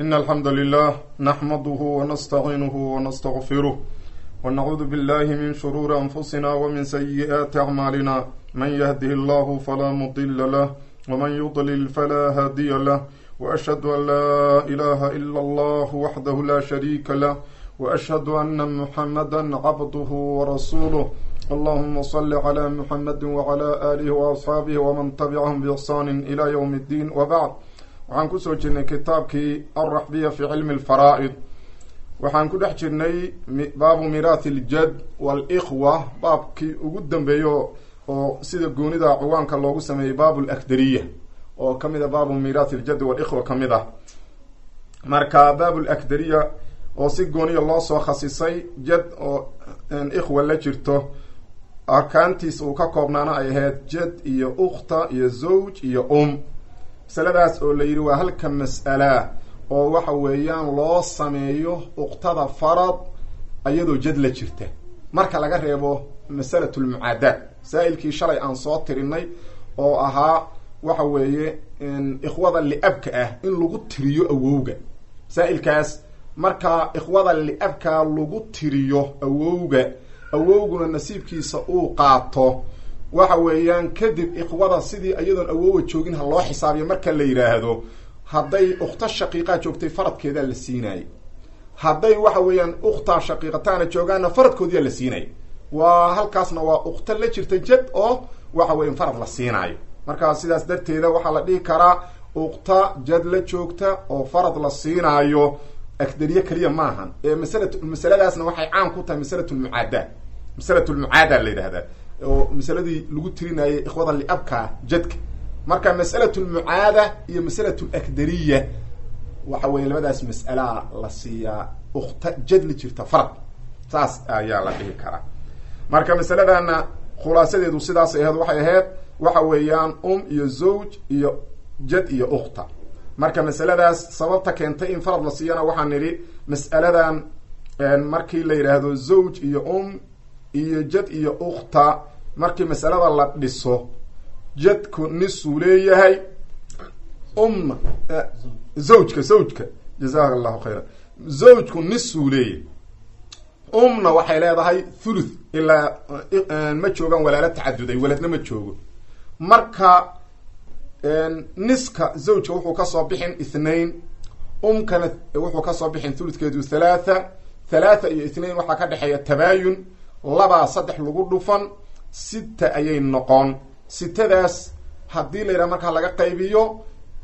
إن الحمد لله نحمده ونستعينه ونستغفره ونعوذ بالله من شرور أنفسنا ومن سيئات أعمالنا من يهده الله فلا مضل له ومن يضلل فلا هادي له وأشهد أن لا إله إلا الله وحده لا شريك له وأشهد أن محمدا عبده ورسوله اللهم صل على محمد وعلى آله وأصحاabه وman تبعهم بإحsان إلى yوم الدين وبعd waxaan kusoo jirnay kitaabkii alraxbiya fi cilmi اlfaraa'id waxaan ku dhex jirnay baabu miraathi اljad wاlkhwa baabkii ugu dambeeyo oo sida goonida ciwaanka loogu sameeyey baab lakdariya oo kamid a baabu miraathi اljad wاlkhwa kamid ah marka baab lakdariya oo si gooniya loo soo khasisay jad oo ikhwa la jirto arkaantiis uu ka koobnaana ay ahayd jad iyo ukhta iyo zawj iyo um masaladaas oo la yidhi waa halka mas'ala oo waxa weeyaan loo sameeyo ukhtada farad iyadoo jad la jirta marka laga reebo masalat lmucaadaad masaa-ilkii shalay aan soo tirinay oo ahaa waxa weeye ikhwada liabka ah in lagu tiriyo awowga masaa-ilkaas marka ikhwada liabka lagu tiriyo awowga awowguna nasiibkiisa uu qaato waxa weeyaan kadib ikhwada sidii iyadoon awowa joogin ha loo xisaabiyo marka la yidhaahdo hadday ukhta shaqiiqaa joogtay faradkeedaa la siinayay hadday waxa weeyaan ukhtaa shaqiiqataana joogaana faradkoodiyaa la siinaya waa halkaasna waa ukhta la jirta jad oo waxa weya farad la siinaayo marka sidaas darteeda waxaa la dhihi karaa ukhta jad la joogta oo farad la siinaayo akdariye keliya maahan ee masala masaladaasna waxay caan ku tahay masalat lmucaada masalat lmucaada la yidhahdaa oo masaladii lagu tirinayay ikhwada liabka jadka marka masalat lmucaada iyo masalat lakdariya waxa weya labadaas mas'alaa la siiyaa ukhta jad la jirta farad saas ayaa la dhihi karaa marka masaladana khulaasadeedu sidaas aheed waxay ahayd waxa weeyaan um iyo zawj iyo jad iyo ukhta marka masaladaas sababta keentay in farad la siiyana waxaan nidhi mas'aladan markii la yidhaahdo zawj iyo um iyo jad iyo ukhta markii masalada la dhiso jadku nisuu leeyahay umna zawjka zawjka jazaka allahu khayra zawjku nisuu leeyahay umna waxay leedahay thuluth ilaa ma joogaan walaalo tacaduday waladna ma joogo marka niska zawjka wuxuu kasoo bixin ithnain umkana wuxuu kasoo bixin thuludkeedu thalaatha thalaatha iyo ithnain waxaa ka dhexeeya tabaayun labaa saddex lagu dhufan sita ayay noqon sitadaas haddii la yidhaha markaa laga qaybiyo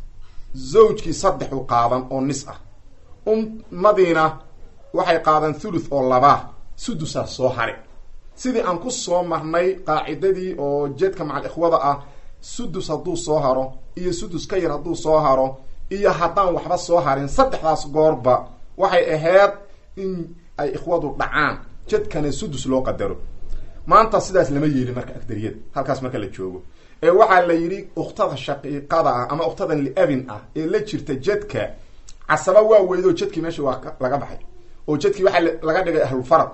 zawjkii saddex u qaadan oo nis ah ummadiina waxay qaadan thuluth oo labaa sudusaa soo hare sidii aan ku soo marnay qaacidadii oo jeedka macal ikhwada ah sudus hadduu soo haro iyo sudus ka yar hadduu soo haro iyo haddaan waxba soo harin saddexdaas goorba waxay ahayd in ay ikhwadu dhacaan jadkana sudus loo qadaro maanta sidaas lama yeelin marka agdariyada halkaas marka la joogo ee waxaa la yidhi ukhtada shaqiiqada ah ama ukhtadan liabin ah ee la jirta jadka casaba waa weydo jadkii meesha waa laga baxay oo jadkii waxaa laga dhigay ahlulfarad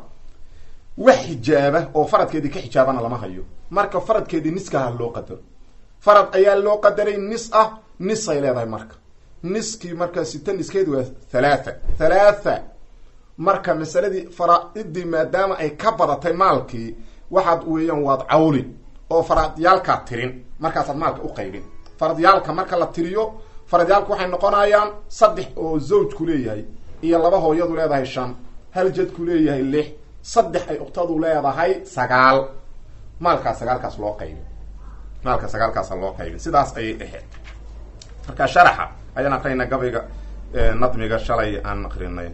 wax xijaaba oo faradkeedii ka xijaabana lama hayo marka faradkeedii niskaha loo qadaro farad ayaa loo qadaray nis ah nisay leedahay marka niskii marka sita niskeed waa thalaatha thalaatha marka masaladii faraa-idii maadaama ay ka badatay maalkii waxaad weeyaan waad cawlin oo faradyaalkaad tirin markaasaad maalka u qaybin faradyaalka marka la tiriyo faradyaalka waxay noqonayaan saddex oo zawjku leeyahay iyo laba hooyadu leedahay shan hal jadku leeyahay lix saddex ay uktadu leedahay sagaal maalkaas sagaalkaas loo qaybin maalka sagaalkaasa loo qaybin sidaas ayay ahayd marka sharaxa ayaan aqrinay gabayga nadmiga shalay aan aqrinay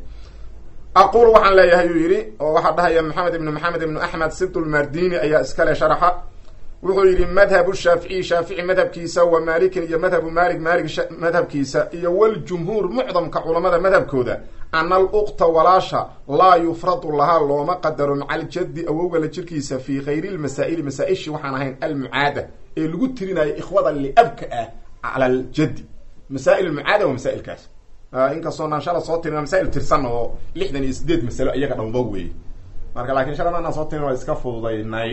aqul waxaan leeyahay uu yidhi oo waxaa dhahaya maxamed ibnu maxamed ibnu axmed sibtulmardini ayaa iskale sharaxa wuxuu yidhi madhabu shaaficiy shaafici madhabkiisa wa maalikin iyo madhabu maalik maalik madhabkiisa iyo waljumhuur mucdamka culamada madhabkooda ana aluqta walaasha laa yufradu lahaa looma qadaro maca aljaddi awowga la jirkiisa fii kayri lmasaa'ili masaa-ishii waxaan ahayn almucaada ee lagu tirinayo ikhwada liabka ah cala aljaddi masaa'il mucaada waa masaa'ilkaas inkastoo naan shala soo tirin masaa'il tirsan oo lixdan iyo sideed masalo iyaga dhanba weeye marka laakiin shala anaan soo tirin waa iska fududaynay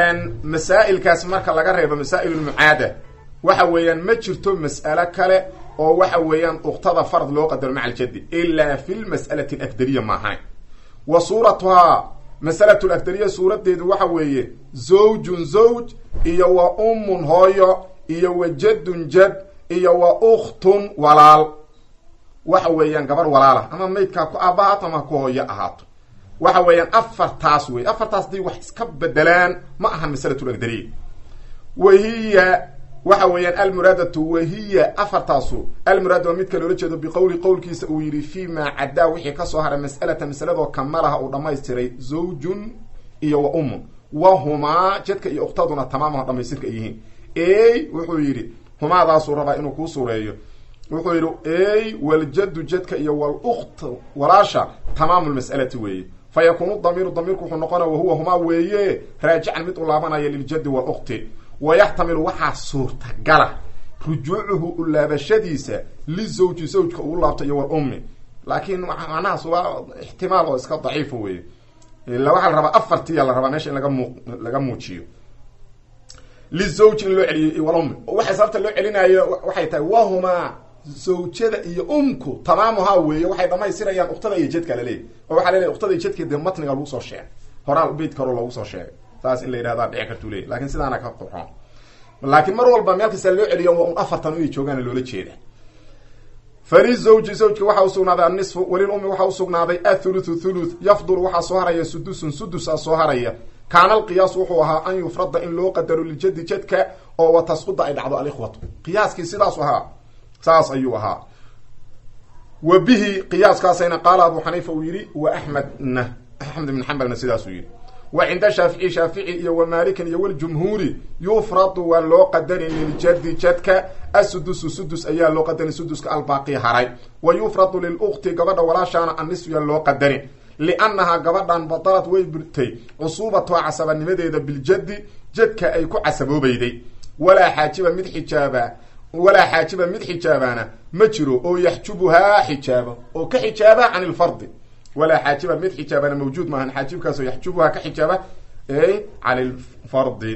masaa'ilkaas marka laga reebo masaa'il lmucaada waxa weeyaan ma jirto mas'alo kale oo waxa weeyaan uktada farad loo qadaro maca aljaddi ilaa fi lmas'alati alagdariya maahayn wa suuratuhaa masalatu lagdariya suuradeedu waxa weeye zawjun zawj iyo wa ummun hooyo iyo wa jaddun jad iyo wa ukhtun walaal waxa weeyaan gabar walaalah ama maydkaa ku aabahaato ama ku hooyo ahaato waxa weeyaan afartaas wey afartaas haday wax iska bedelaan ma ahan masalatu lagdariya wahiya waxa weeyaan almuraadatu wahiya afartaasu almuraad waa midka loola jeedo biqowli qowlkiisa uu yidhi fi maa caddaa wixii kasoo haray mas'alata masaladoo kamalaha uu dhammaystiray zawjun iyo wa ummun wahumaa jadka iyo uktaduna tamaamaha dhamaystirka ay yihiin ey wuxuu yidhi humaadaasuu rabaa inuu kuu sureeyo wuxuu yidhi ey waljaddu jadka iyo walukt walaasha tamaamu lmas'alati weeye fa yakuunu damiiru damiirku wuxuu noqonaya wahuwa humaa weeye raajican mid u laabanaya liljaddi walukti wayaxtamilu waxaa suurtagala rujuucuhu u laabashadiisa lizawji zawjka uu laabto iyo walummi laakiin macnahaas waa ixtimaal oo iska daciifa weeye ila waxaa la rabaa afartiya la rabaa meesha in laga mu laga muujiyo lizawji in loo celiyo walummi waxay sababta loo celinayo waxay tahay wahumaa zawjada iyo umku tamaamuhaa weeye waxay dhamaystirayaan uktada iyo jadka laleeyahy oo waxaa laleeyahy uktada iyo jadka dee matniga lagu soo sheegay horaa beyt kaloo loogu soo sheegay saas in la yidhahdaa dhici kartuu leeyahy lakin sidaana ka qurxoon laakiin mar walba meel kasta loo celiyo waa un afartan inay joogaana loola jeeda falizawji zawjka waxaa usugnaaday annisfu walilummi waxaa usugnaaday athuluthu thuluth yafdulu waxaa soo haraya sudusun sudusaa soo haraya kaana alqiyaas wuxuu ahaa an yufrada in loo qadaro liljadi jadka oo wa tasquda ay dhacdo alikhwatu qiyaaskii sidaasu ahaa saas ayuu ahaa wa bihi qiyaaskaasayna qaala abu xaniifa uu yidhi wa axmedna axmed ibn xambalna sidaasuu yidhi wa cinda shaafici shaafici iyo wa maalikin iyo waljumhuuri yufradu waa loo qadarin liljadi jadka asudusu sudus ayaa loo qadarin suduska albaaqi haray wa yufradu lilukti gabadha walaashaana annisfiya loo qadarin liannahaa gabadhan badalad way burtay cusuubatuha casabanimadeeda biljaddi jadka ay ku casaboobayday walaa xaajiba mid xijaaba walaa xaajiba mid xijaabaana ma jiro oo yaxjubuhaa xijaaba oo ka xijaaba can ilfardi walaa xaajiba mid xijaabana mawjuud maahan xaajibkaasoo yaxjubuhaa ka xijaaba ay cani lfardi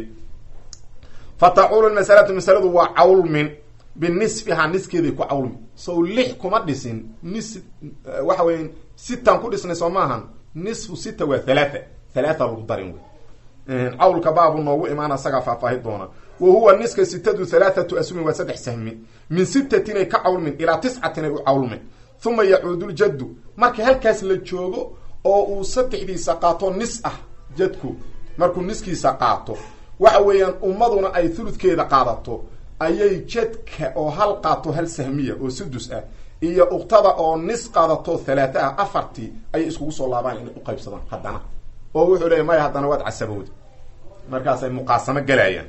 fa tacuulu masalatu masaladu waa cawlmin binisfihaa niskeeday ku cawlmi sow lix kuma dhisin nis waxa weya sitan ku dhisnay soo maahan nisfu sita waa halaatha halaatha lagu darin wey cawlka baabu noogu imaan asagaa faahfaahi doona wa huwa niska sitadu halaathatu asmin waa saddex sahmi min sitatin ay ka cawlmin ilaa tiscatin ay u cawlmin uma yacuudu ljaddu marka halkaas la joogo oo uu saddexdiisa qaato nis ah jadku markuu niskiisa qaato waxa weeyaan ummaduna ay thuludkeeda qaadato ayay jadka oo hal qaato hal sahmiya oo sudus ah iyo uktada oo nis qaadato halaata ah afartii ayay iskugu soo laabaan inay uqaybsadaan haddana oo wuxuu leeya maya haddana waad casabowda markaasay muqaasamo galayaan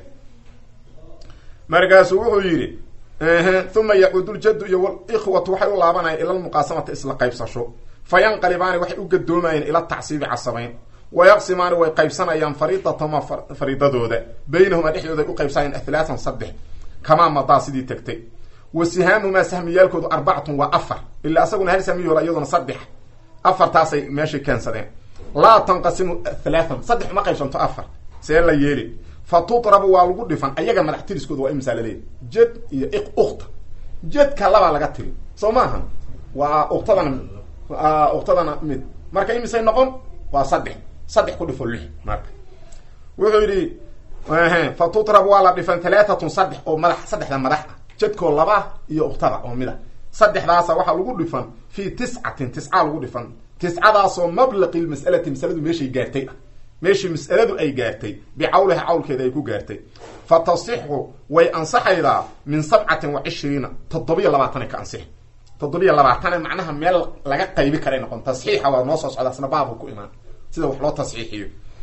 markaasuu wuxuu yidhi uma yacuudu ljaddu iyo walikhwatu waxay u laabanayaan ila lmuqaasamata isla qaybsasho fa yanqalibaani waxay u gadoomayeen ila tacsiibi casabayn wayaqsimaani way qaybsanayaan fariidatahuma fariidadooda baynahuma dhexdooda ay u qaybsanayaan ahlaatan saddex kamaa madaa sidii tagtay wa sihaamumaa sahmiyaalkoodu arbacatun waa afar ilaa asaguna hal sahmiyola iyaduna saddex afartaasay meeshay keensadeen laa tanqasimu halaatan saddex uma qaybsanto afar see la yeeli fa tudrabu waa lagu dhifan ayaga madax tiriskooda waa imsaa laleeyahy jad iyo ukta jadka labaa laga tiri soo maaha waa uktadana uktadana mid marka imisay noqon waa saddex saddex ku dhifo lix marka wuxuu yidhi fa tudrabu waa la dhifan halaatatun saddex oo madax saddexda madax ah jadkoo laba iyo uktada oo mid a saddexdaasa waxaa lagu dhifan fii tiscatin tisca lagu dhifan tiscadaasoo mablaqi lmas'alati masaladu meeshay gaartay ah meeshii mas'aladu ay gaartay bicawliha cawlkeeda ay ku gaartay fa tasixu way ansaxaydaa min sabcatin wa cishriina toddobiyo labaatanay ka ansix toddobiyo labaatane macnaha meel laga qaybi karay noqon tasxiixa waa noo soo socda asna baabu ku imaan sida wax loo tasxiixiyo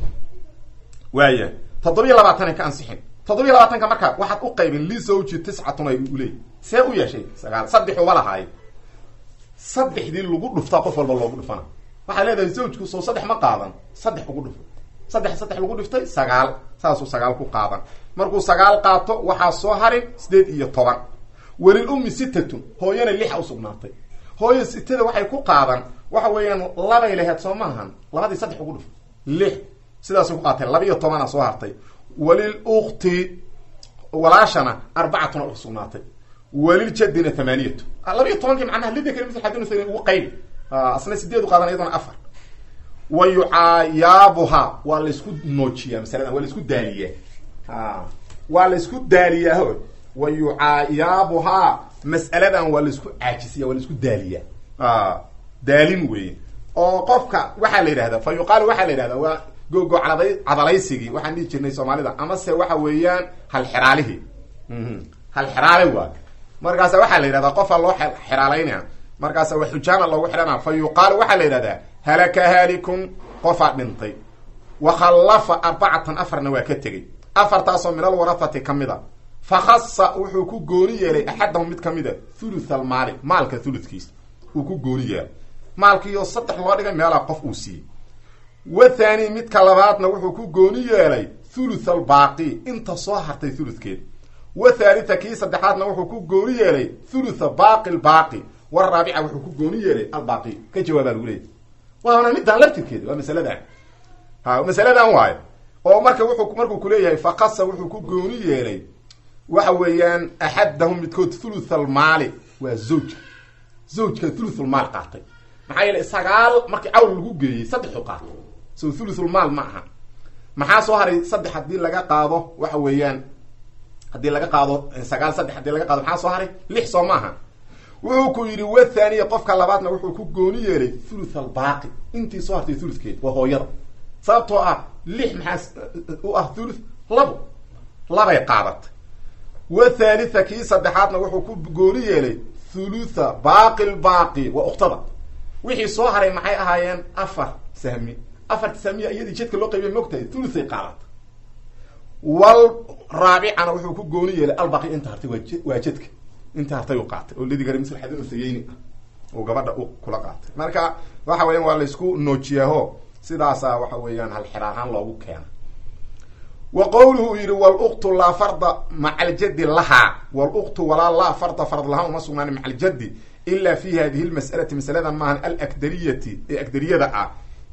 waaya toddobiyo labaatanay ka ansixin toddobiyo labaatanka marka waxaad u qaybin lisawji tiscatun ay uleey see u yeeshay sagaal saddex uma lahaay saddexdii lagu dhuftaa qof walba loogu dhufana waxaad leedahay zawjku soo saddex ma qaadan saddex ugu dhufo saddex saddex lagu dhiftay sagaal saasuu sagaal ku qaadan markuu sagaal qaato waxaa soo harin sideed iyo toban welil ummi sitatun hooyana lixa usugnaatay hooyo sitada waxay ku qaadan waxa weeyaan labay laheyd soo maahan labadii saddex ugu dhufo lix sidaasay ku qaatay laba iyo tobana soo hartay walil ukti walaashana arbacatuna usugnaatay waliljadina thamaaniyatu labiiyo tobankii macnaha lidakari mil xadin usayn ugu qayb asna sideedu qaadan iyadona afar wa yucaayaabuha waa laysku noojiyaa masaladan waa laisku daaliyaa waa laysku daaliyaa wa yucaayaabuhaa mas'aladan waa laisku caajisiya waa laisku daaliyaa daalin weeye oo qofka waxaa la yidhahdaa fa yuqaalu waxaa la yidhahdaa waa gogo cada cadalaysigii waxaan dhihi jirnay soomaalida amase waxa weeyaan halxiraalihii halxiraale waa markaasa waxaa la yidhahdaa qofaa loo xiraalaynaya markaasa wa xujaana loogu xidhana fa yuqaalu waxaa la yidhahdaa halaka haalikun qofaa dhintay wa khallafa arbacatan afarna waa ka tegey afartaasoo min alwarahati ka mid a fa khasa wuxuu ku gooni yeelay axadahum mid kamid a thuluth almaali maalka thuludkiisa uu ku gooni yeelay maalkiioo saddex loo dhigay meelaa qof uu siiyey wa thani midka labaadna wuxuu ku gooni yeelay thuluth albaaqi inta soo hartay thuludkeed wa thalitha kii saddexaadna wuxuu ku gooni yeelay thulutha baaqi lbaaqi waraabica wuxuu ku gooni yeelay albaaqi ka jawaabaa lagu leeyay waana midaan laftirkeeda waa masaladan ha masaladan waayo oo marka wuxuu markuu kuleeyahay fakasa wuxuu ku gooni yeelay waxa weeyaan axadahum midkood thuluth almaali waa zawjka zawjka thuluthulmaal qaatay maxaa yeelay sagaal markii cawl lagu geeyey saddexu qaatay so thuluthulmaal ma aha maxaa soo haray saddex haddii laga qaado waxa weeyaan haddii laga qaado sagaal saddex hadii laga qaado maxaa soo haray lix soo maaha wuxuu ku yidhi wathaniya qofka labaadna wuxuu ku gooni yeelay thuluth albaaqi intii soo hartay thuluthkeed waa hooyada sababtoo ah lix maxaa u ah thuluth labo labay qaadatay wa thalitha kii saddexaadna wuxuu ku gooni yeelay thulutha baaqi lbaaqi waa uktada wixii soo haray maxay ahaayeen afar sahmi afarta sahmiya iyadii jadka loo qaybiya mogtahay thuluthay qaadatay wal raabicana wuxuu ku gooni yeelay albaqi inta hartay waa waa jadka inta hartay u qaatay oo lidi gara misl xadin usayeyni ah uu gabadha u kula qaatay marka waxa weeyaan waa laysku noojiyaaho sidaasaa waxa weeyaan halxiraahaan loogu keena wa qowluhu uu yidhi waluktu laa farda maca aljaddi lahaa waluktu walaa laa farda fard lahaa uma sugnaan maca aljaddi ila fi hadihi lmas'alati masaladan maahan alakdariyati ee agdariyada ah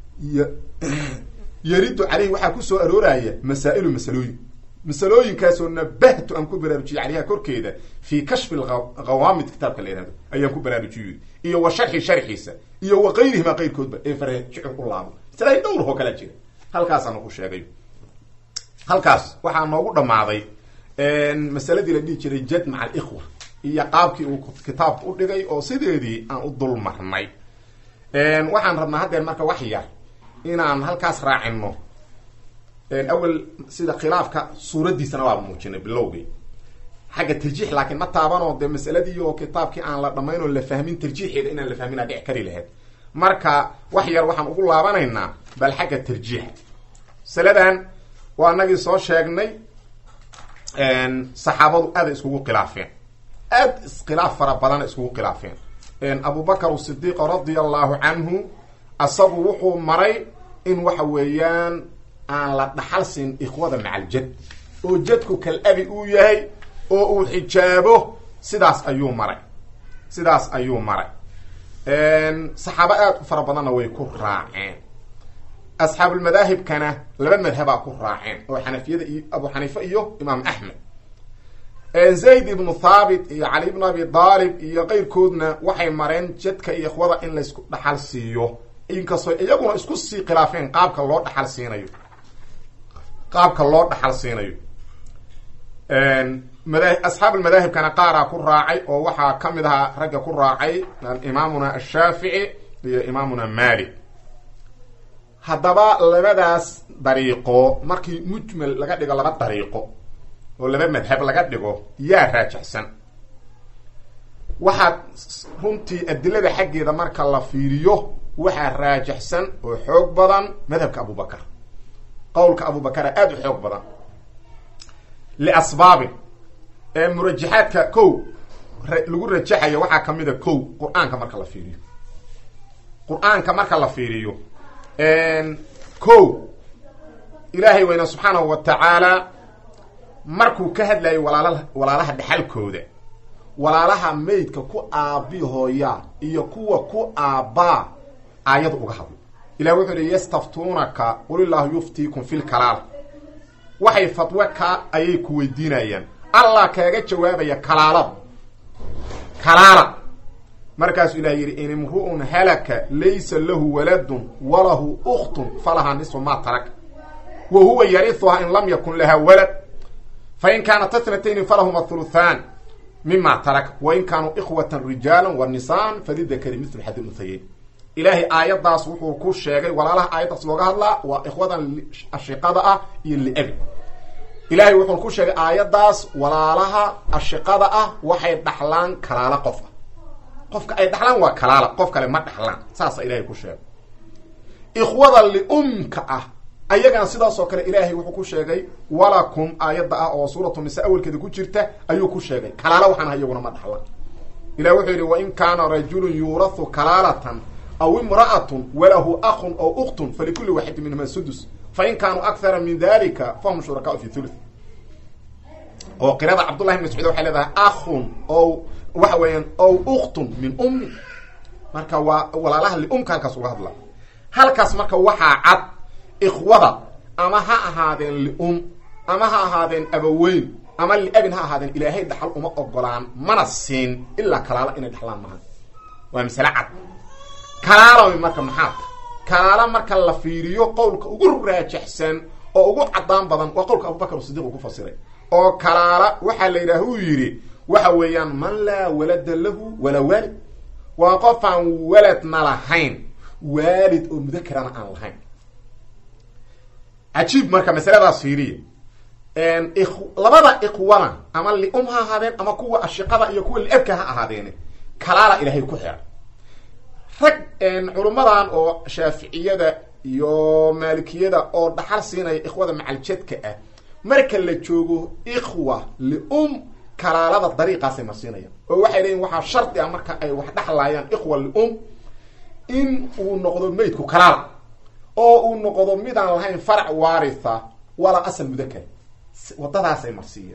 yaridu caleyhi waxaa kusoo arooraya masaa'ilu masalooyin masalooyinkaasoo nabahtu aan ku baraarujiyey caleyha korkeeda fii kashfi lhawaamid kitaabka la yihahdo ayaan ku baraarujiyey iyo wa sharxi sharxiisa iyo wa qayrihima qayrkoodba ee farjicin u laabo masalaa dhowr oo kalaa jira halkaasaanu ku sheegay halkaas waxaa noogu dhammaaday masaladii la dhihi jiray jad maca alikhwa iyo qaabkii uu kitaabka u dhigay oo sideedii aan u dul marnay waxaan rabnaa haddeer marka wax yar inaan halkaas raacino awel sida khilaafka suuraddiisana waa muujinay bilowgii xagga tarjiix laakiin ma taabanoo dee masaladii oo kitaabkii aan la dhamayn oo la fahmin tarjiixeeda inaan la fahmin aa dhici kari lahayd marka wax yar waxaan ugu laabanaynaa bal xagga tarjiixa masaladan waa nagii soo sheegnay saxaabadu aaday iskugu khilaafeen aad iskhilaaf fara badana iskugu khilaafeen abubakar sidiiq radia allahu canhu asagu wuxuu maray in waxa weeyaan aan la dhaxal siin ikhwada maca aljad oo jadku kal abi uu yahay oo uu xijaabo sidaas ayuu maray sidaas ayuu maray saxaabo aad u fara badanna way ku raaceen asxaabulmadaahibkana laba madhabaa ku raaceen oo xanafiyada iyo abu xaniifa iyo imaam axmed zayd ibnu thaabit iyo cali ibnu abi daalib iyo keyrkoodna waxay mareen jadka iyo ikhwada in laysku dhaxal siiyo inkastoo iyaguna isku sii khilaafeen qaabka loo dhaxal siinayo qaabka loo dhaxal siinayo mada asxaab almadaahibkana qaaraa ku raacay oo waxaa ka mid ahaa ragga ku raacay imaamuna ashaafici iyo imaamuna malik haddaba labadaas dariiqo markii mujmal laga dhigo laba dariiqo oo laba madhab laga dhigo yaa raajixsan waxaad runtii adilada xaggeeda marka la fiiriyo waxaa raajixsan oo xoog badan madhabka abubakar qowlka abubakara aada u xoog badan liasbaabin ee murajaxaadka kow lagu rajaxayo waxaa kamid a kow qur-aanka marka la fiiriyo qur-aanka marka la fiiriyo kow ilaahay weyna subxaanahu wa tacaala markuu ka hadlayo walaala walaalaha dhexalkooda walaalaha maydka ku aabi hooya iyo kuwa ku aabbaa aayadu uga hadlo ilah wuxuu hi yastaftuunaka qulillahu yuftiikum fi lkalaal waxay fatwo ka ayay ku weydiinayaan allah kaaga jawaabaya kalaalada kalaala markaasuu ilaah yidhi in imru'un halaka laysa lahu waladun walahu ukhtun falahaa nisfu maa tarak wa huwa yarihuhaa in lam yakun laha walad fain kaanat atnatayni falahuma thuluthaan mima tarak wain kaanuu ikhwatan rijaala wa nisaan falidakari mithlu xadi unhayeyn ilaahay aayaddaas wuxuu ku sheegay walaalaha aayaddaas looga hadlaa waa ikhwadan ashiqada ah iyo liabi ilaahay wuxuu ku sheegay aayaddaas walaalaha ashiqada ah waxay dhaxlaan kalaala qof ah qofka ay dhaxlaan waa kalaala qof kale ma dhaxlaan saasa ilahay ku sheegay ikhwada liumka ah ayagana sidaasoo kale ilaahay wuxuu ku sheegay walakum aayadda ah oo suuratu nisa awelkeeda ku jirta ayuu ku sheegay kalaala waxaan aha iyaguna ma dhaxlaan ilahi wuxuu yidhi wain kaana rajulun yuurahu kalaalatan aw imra'atun walahu akun aw uktun falikuli waaxidin minhuma sudus fain kaanuu akthara min dalika fahum shurakaau fi thuluth oo qirada cabdullahi bn mascuud waxay leedahay akhun o waxa weeyaan ow uktun min ummi marka waa walaalaha liumka halkaas uga hadla halkaas marka waxaa cad ikhwada ama ha ahaadeen lium ama ha ahaadeen abaweyn ama liabin ha ahaadeen ilaahay dhaxal uma ogolaan mana siin ilaa kalaala inay dhaxlaan maha waa masale cad kalaala marka maxaa ta kalaala marka la fiiriyo qowlka ugu raajaxsan oo ugu cadaan badan waa qowlka abubakar sidiq uu ku fasiray oo kalaala waxaa la yidhaah uu yidhi waxa weeyaan man laa walada lahu walaa waalid waa qof aan waladna lahayn waalid oo mudakerana aan lahayn cajiib marka masaladaas fiiriya labada ikhwana ama lium ha ahaadeen ama kuwa ashiqada iyo kuwa liabka ha ahaadeene kalaala ilaahay ku xira rag culummadan oo shaaficiyada iyo maalikiyada oo dhaxal siinaya ikhwada macaljadka ah marka la joogo ikhwa lium kalaalada dariiqaasay marsiinayaan oo waxay leeyiin waxaa shardi ah marka ay wax dhexlaayaan ikhwa lium in uu noqdo meydku kalaala oo uu noqdo midaan lahayn farac waaritha walaa asal mudakar wadadaasay marsiiyeen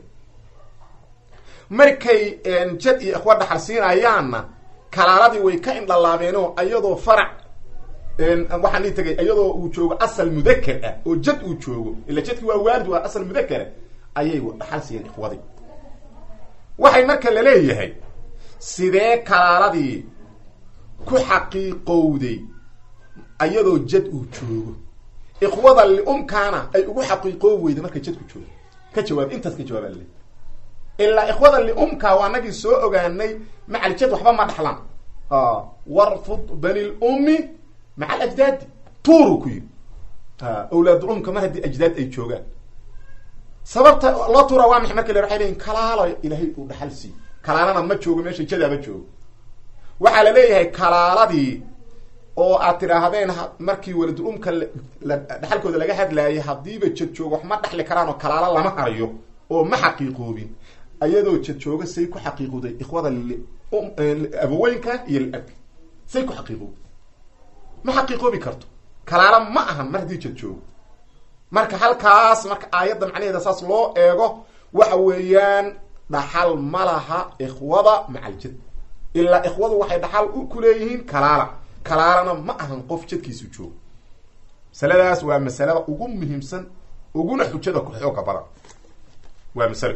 markay jad iyo ikhwa dhaxal siinayaanna kalaaladii way ka indhalaabeenoo iyadoo farac waxaan ii tagay iyadoo uu joogo asal mudakar ah oo jad uu joogo ila jadki waa waalid waa asal mudakara ayay dhaxal siiyeen ikhwadii waxay marka la leeyahay sidee kalaaladii ku xaqiiqowday iyadoo jad uu joogo ikhwada liumkaana ay ugu xaqiiqoob weyda marka jadku joogo ka jawaab intaas ka jawaaba lale ilaa ikhwada liumka waa anagii soo ogaanay macaljad waxba ma dhaxlaan warfud bani lummi maca alajdaadi tuuru ku yidhi awlaadulumka mar haddii ajdaad ay joogaan sababta loo tuura waa maxay marka la waxay leyiin kalaalo ilaahay uu dhaxal siiy kalaalana ma joogo meesha jadaaba joogo waxaa la leeyahay kalaaladii oo aad tidhaahdeen markii waladul-umka dhaxalkooda laga hadlaayay haddiiba jad joogo wax ma dhaxli karaan oo kalaalo lama harayo oo ma xaqiiqoobin ayadoo jad jooga say ku xaqiiqowday ikhwada abaweynka iyo liabka say ku xaqiiqowday ma xaqiiqoobi karto kalaalo ma ahan mar haddii jad joogo marka halkaas marka aayadda macnaheeda saas loo eego waxa weeyaan dhaxal ma laha ikhwada macaljad ilaa ikhwadu waxay dhaxal ku leeyihiin kalaala kalaalana ma ahan qof jadkiisu joogo masaladaas waa masalada ugu muhiimsan uguna xujada ku xooga badan waa masalo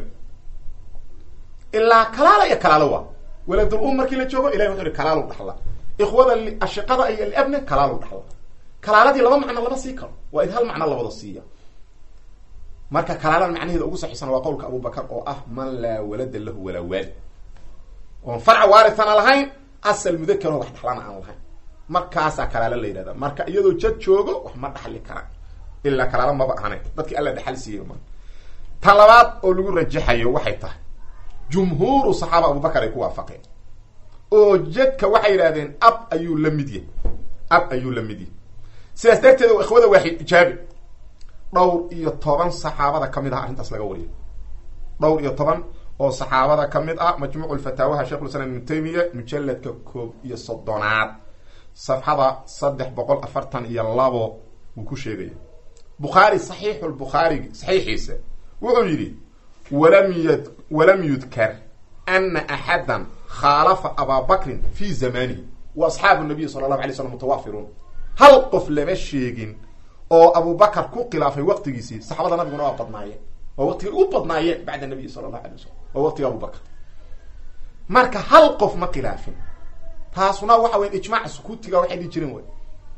ilaa kalaala iyo kalaalo waa waladul um markii la joogo ilahi wuxu uhi kalaalu dhaxla ikhwada ashiqada iyo liabne kalaalu dhaxla kalaaladii laba macno lama sii karo waa in hal macno la wada siiya marka kalaalada macnaheeda ugu saxiisan waa qowlka abubakar oo ah man laa walada lahu walaa waalid oon farca waarithana lahayn asal mudakaroo wax dhaxlana aan lahayn markaasaa kalaalo la yidhahda marka iyadoo jad joogo wax ma dhaxli karaan ilaa kalaalo maba ahane dadkii alla dhaxal siiyey ma ta labaad oo lagu rajaxayo waxay tahay jumhuuru saxaaba abubakar ay ku waafaqeen oo jadka waxay yidhahdeen ab ayuu la mid yahay ab ayuu la mid yahay sidaas darteed ikhwada waaxid ijaabi dhowr iyo toban saxaabada kamid ah arrintaas laga wariyo dhowr iyo toban oo saxaabada kamid ah majmuuc lfataawaha sheikhulislaam ibnu taymiya mujaladka koob iyo soddonaad safxada saddex boqol afartan iyo labo wuu ku sheegaya bukhaari saxiixu lbukhaarigi saxiixiisa wuxuu yidhi walam y walam yudkar ana axadan khaalafa abaa bakrin fi zamanihi wa asxaabu nabiyi sala allahu alay slam mutawaafiruun hal qof lama sheegin oo abubakar ku khilaafay waqtigiisii saxaabada nabiguna waa badnaayeen waa waqtigay ugu badnaayeen bacda nabiyi sala allahu alay wasalam waa waqtiga abubakar marka hal qof ma khilaafin taasuna waxa weya ijmaac sukuutiga waxay dhihi jireen wey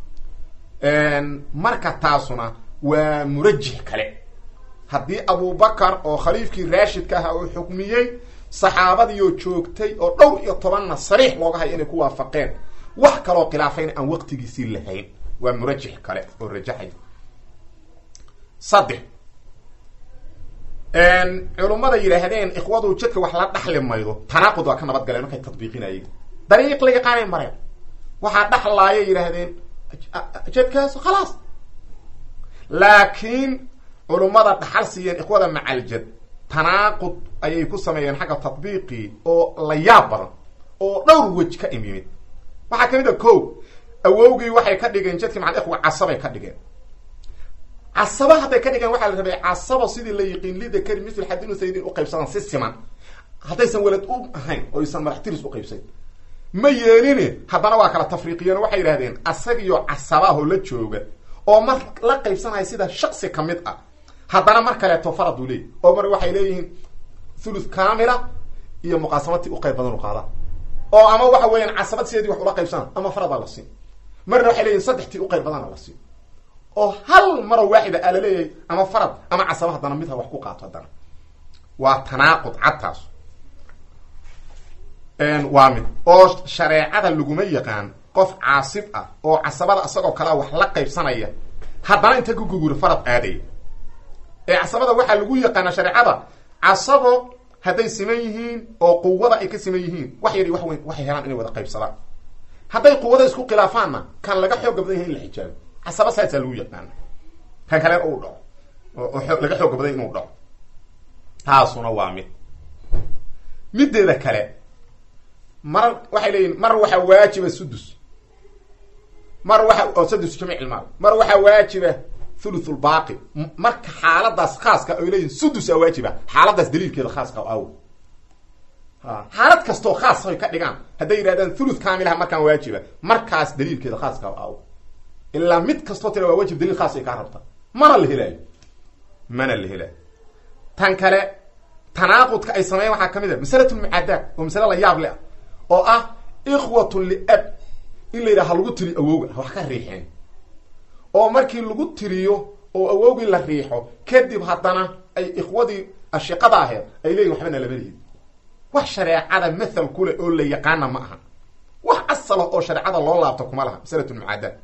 marka taasuna waa murajix kale haddii abubakar oo khaliifkii raashidka ahaa uu xukmiyey saxaabadiioo joogtay oo dhowr iyo tobanna sariix looga hayo inay ku waafaqeen wax kaloo khilaafayna aan waqtigiisii lahayn waa murajix kale oo rajaxay saddex culummada yidhaahdeen ikhwadu jadka wax la dhaxli maydo tanaaqud waa ka nabad galeen markay tadbiiqinayeen dariiq la yaqaanay mareen waxaa dhaxlaaya yidhaahdeen jadkaas khalaas laakiin culummada dhaxal siiyeen ikhwada macaljad tanaaqud ayay ku sameeyeen xagga tadbiiqii oo la yaab badan oo dhowr wej ka imimid waxaa kamid a ko awowgii waxay ka dhigeen jadkii macal ikhwa casabay ka dhigeen casaba hadday ka dhigeen waxaa la rabay casaba sidii la yiqiin lidakari mithil xadinu saydin uqaybsadaan si siman haddaysan welad u ahayn oo aysan madax tiris uqaybsayn ma yeelini haddana waa kala tafriiqiyeen waxay yidhahdeen asagiyo casabaahoo la jooga oo mar la qaybsanaya sida shaksi ka mid ah haddana mar kaleeto farad uu leeyay oo mar waxay leeyihiin thuluth kamila iyo muqaasamati uqayb badan u qaada oo ama waxa weeyaan casabad sideedii wax ula qaybsana ama faradaa la siin marna waxay leeyihin saddextii uqayb badana la siin oo hal maroo waaxida aa laleeyahay ama farad ama casaba haddana midha wax ku qaato haddana waa tanaaqud cadtaas waa mid oo shareecada laguma yaqaan qof caasib ah oo casabada isagoo kalea wax la qaybsanaya haddana inta ku guguro farad aadaya ee casabada waxaa lagu yaqaana shareecada casabo hadday siman yihiin oo quwada ay ka siman yihiin wax yar wax weyn waxay helaan inay wada qaybsadaan hadday quwada isku khilaafaanna kan laga xooga badan yahay in la xijaabo casaba saasaa lagu yaqaana kan kale uu dhaco oo laga xooga badan inuu dhaco taasuna waa mid mideeda kale mar waxay leeyihin mar waxaa waajiba sudus mar waxa oo sadus jamic ilmaal mar waxaa waajiba thuluthulbaaqi marka xaaladaas khaaska ay leeyihin sudus a waajiba xaaladaas daliilkeeda khaaska aw xaalad kastoo khaas ay ka dhigaan hadday yidhahdaan thuluth kaamilaha markaan waajiba markaas daliilkeeda khaaska aw ilaa mid kastoo tira waa waajib daliil khaas ay kaa rabta mana la helaayo mana la helaayo tan kale tanaaqudka ay sameeyan waxaa kamid a masalatulmucaadaad oo masale la yaab le ah oo ah ikhwatun liab in la yidhaha lagu tiriyo awowga wax ka riixeen oo markii lagu tiriyo oo awowgii la riixo kadib haddana ay ikhwadii ashiqada aheed ay leeyihin waxbana lama lihid wax shareecada mathal kule oo la yaqaana ma aha wax asalah oo shareecada loo laabto kuma laha masalatulmucaadaad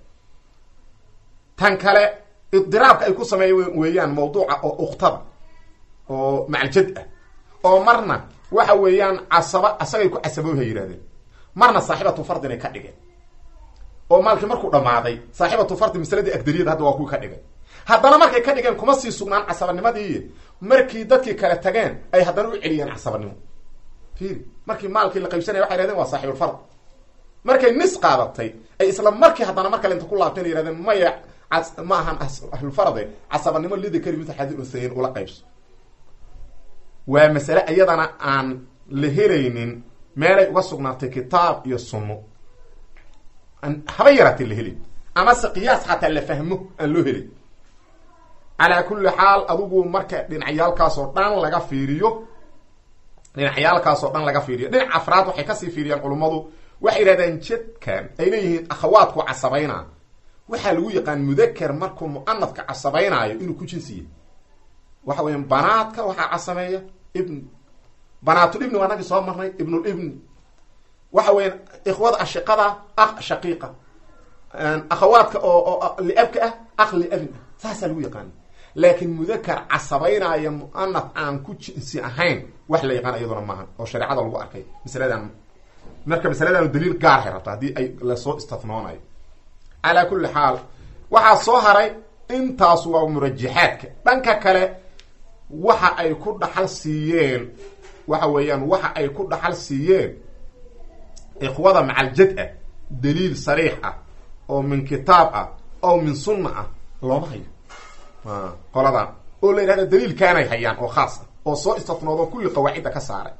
tan kale idiraabka ay ku sameeya weeyaan mawduuca oo uktada oo macaljad ah oo marna waxa weeyaan casaba asagay ku casabooha yidhahdeen marna saaxibatu fardinay ka dhigeen oo maalkii markuu dhammaaday saaxibatu fardi masaladii agdariyada hadda waa kuwii ka dhigeen haddana markay ka dhigeen kuma sii sugnaan casabanimadii markii dadkii kale tageen ay haddana u celiyeen casabanimo fiiri markii maalkii la qaybsanaya waxay yhahdeen waa saaxibulfard markay nis qaadatay ay isla markii haddana mar kale inta ku laabteen ay yhahdeen maya ma ahan ahlulfarade casabanimo lidakari mithal xadi usayin ula qaybso waa masale iyadana aan la helaynin meelay uga sugnaatay kitaab iyo sunno haba yaraatee la helin amase qiyaas xataa la fahmo aan loo helin calaa kulli xaal adigu marka dhinacyaalkaasoo dhan laga fiiriyo dhinacyaalkaasoo dhan laga fiiriyo dhinac afraad waxay kasii fiiriyaan culummadu waxay yidhahdaan jadkan ay leeyihiin akhawaadku casabayna waxaa lagu yaqaan mudaker markuu mu'anadka casabaynaayo inuu ku jinsiya waxa weya banaadka waxaa casameeya ibn banaatul-ibni waa nagii soo marnay ibnulibni waxa weya ikhwada ashiqada akh shaqiiqa akhawaadka oo oo liabka ah akh liabin ah saasaa lagu yaqaana laakiin mudakar casabaynaya mu'anad aan ku jinsi ahayn wax la yaqaan iyaduna maaha oo shareecada lagu arkay masaladan marka masaladan daliil gaarhay rabta haddii ay lasoo istathnoonayo calaa kulli xaal waxaa soo haray intaas waa murajaxaadka dhanka kale waxa ay ku dhaxal siiyeen waxa weeyaan waxa ay ku dhaxal siiyeen ikhwada macaljad ah daliil sariix ah oo min kitaab ah oo min sunna ah looma hayo qoladan oo la yidhahda daliilkaanay hayaan oo khaas ah oo soo istathnoodo kulli qawaacidda ka saaray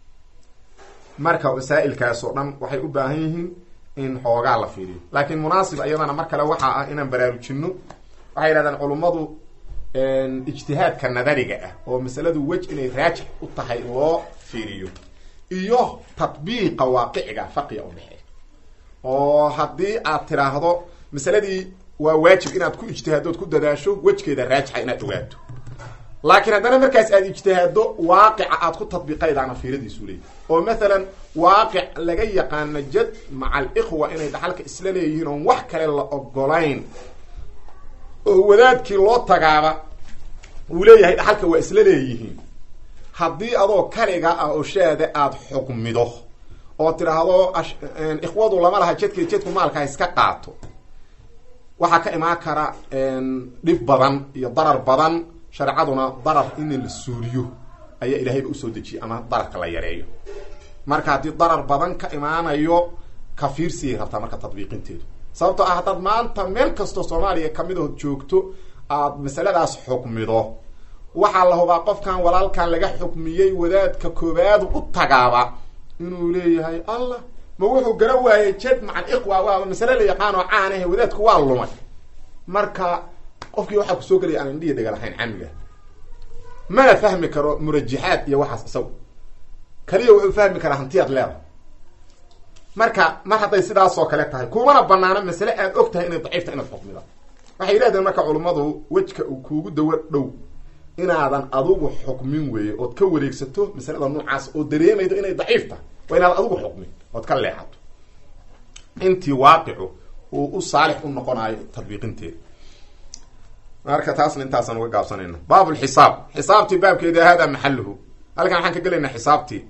marka masaa'ilkaas oo dhan waxay u baahan yihiin in xoogaa la fiiriyo laakiin munaasib iyadana mar kale waxaa ah inaan baraarujino waxay yidhahdaan culummadu ijtihaadka nadariga ah oo masaladu wej inay raajix u tahay loo fiiriyo iyo tatbiiqa waaqiciga farqiga udhexeeya oo haddii aad tiraahdo masaladii waa waajib inaad ku ijtihaadood ku dadaasho wejgeeda raajixa inaad ogaato laakiin haddana markaas aad ijtihaado waaqica aad ku tadbiiqaydaana fiiradiisu leeyahy oo mathalan waaqic laga yaqaano jad maca alikhwa inay dhaxalka isla leeyihiin oon wax kale la ogolayn oo wadaadkii loo tagaaba uu leeyahay dhaxalka waa isla leeyihiin haddii adoo kaliga ah oo shaada aada xukmido oo tidhaahdo ikhwadu lama laha jedka jedku maalka ha iska qaato waxaa ka imaan kara dhib badan iyo darar badan shareecaduna darar in la suuriyo ayaa ilaahayba usoo dejiyay ama dararka la yareeyo marka haddii darar badan ka imaanayo kafiirsiyay rabtaa marka tadbiiqinteedu sababtoo ah haddaad maanta meel kastoo soomaaliya kamid ahood joogto aad masaladaas xukmido waxaa la hubaa qofkan walaalkan laga xukmiyey wadaadka koobaadu u tagaaba inuu leeyahay allah ma wuxuu gara waayey jed macal iqwa waaba masale la yaqaan oo caan ahe wadaadku waa lumay marka qofkii waxaa kusoo gelaya aan indhihi dhega lahayn camiga mana fahmi karo murajaxaad iyo waxaas isaga kaliya wuxuu fahmi karaa hantiyaad leeda marka mar hadday sidaasoo kale tahay kumana banaano masale aad og tahay inay daciifta inaad xukmida waxay yidhahdeen marka culummadu wejka uu kuugu dawa dhow inaadan adugu xukmin weeye ood ka wareegsato masalada noocaas oo dareemaydo inay daciif tahay waa inaadan adugu xukmin ood ka leexato intii waaqicu uu u saalix u noqonayo tadbiiqinteeda marka taasna intaasaan uga gaabsanayna baab lxisaab xisaabtii baabkeeda hada maxaluhu halkan waxaan ka gelaynaa xisaabtii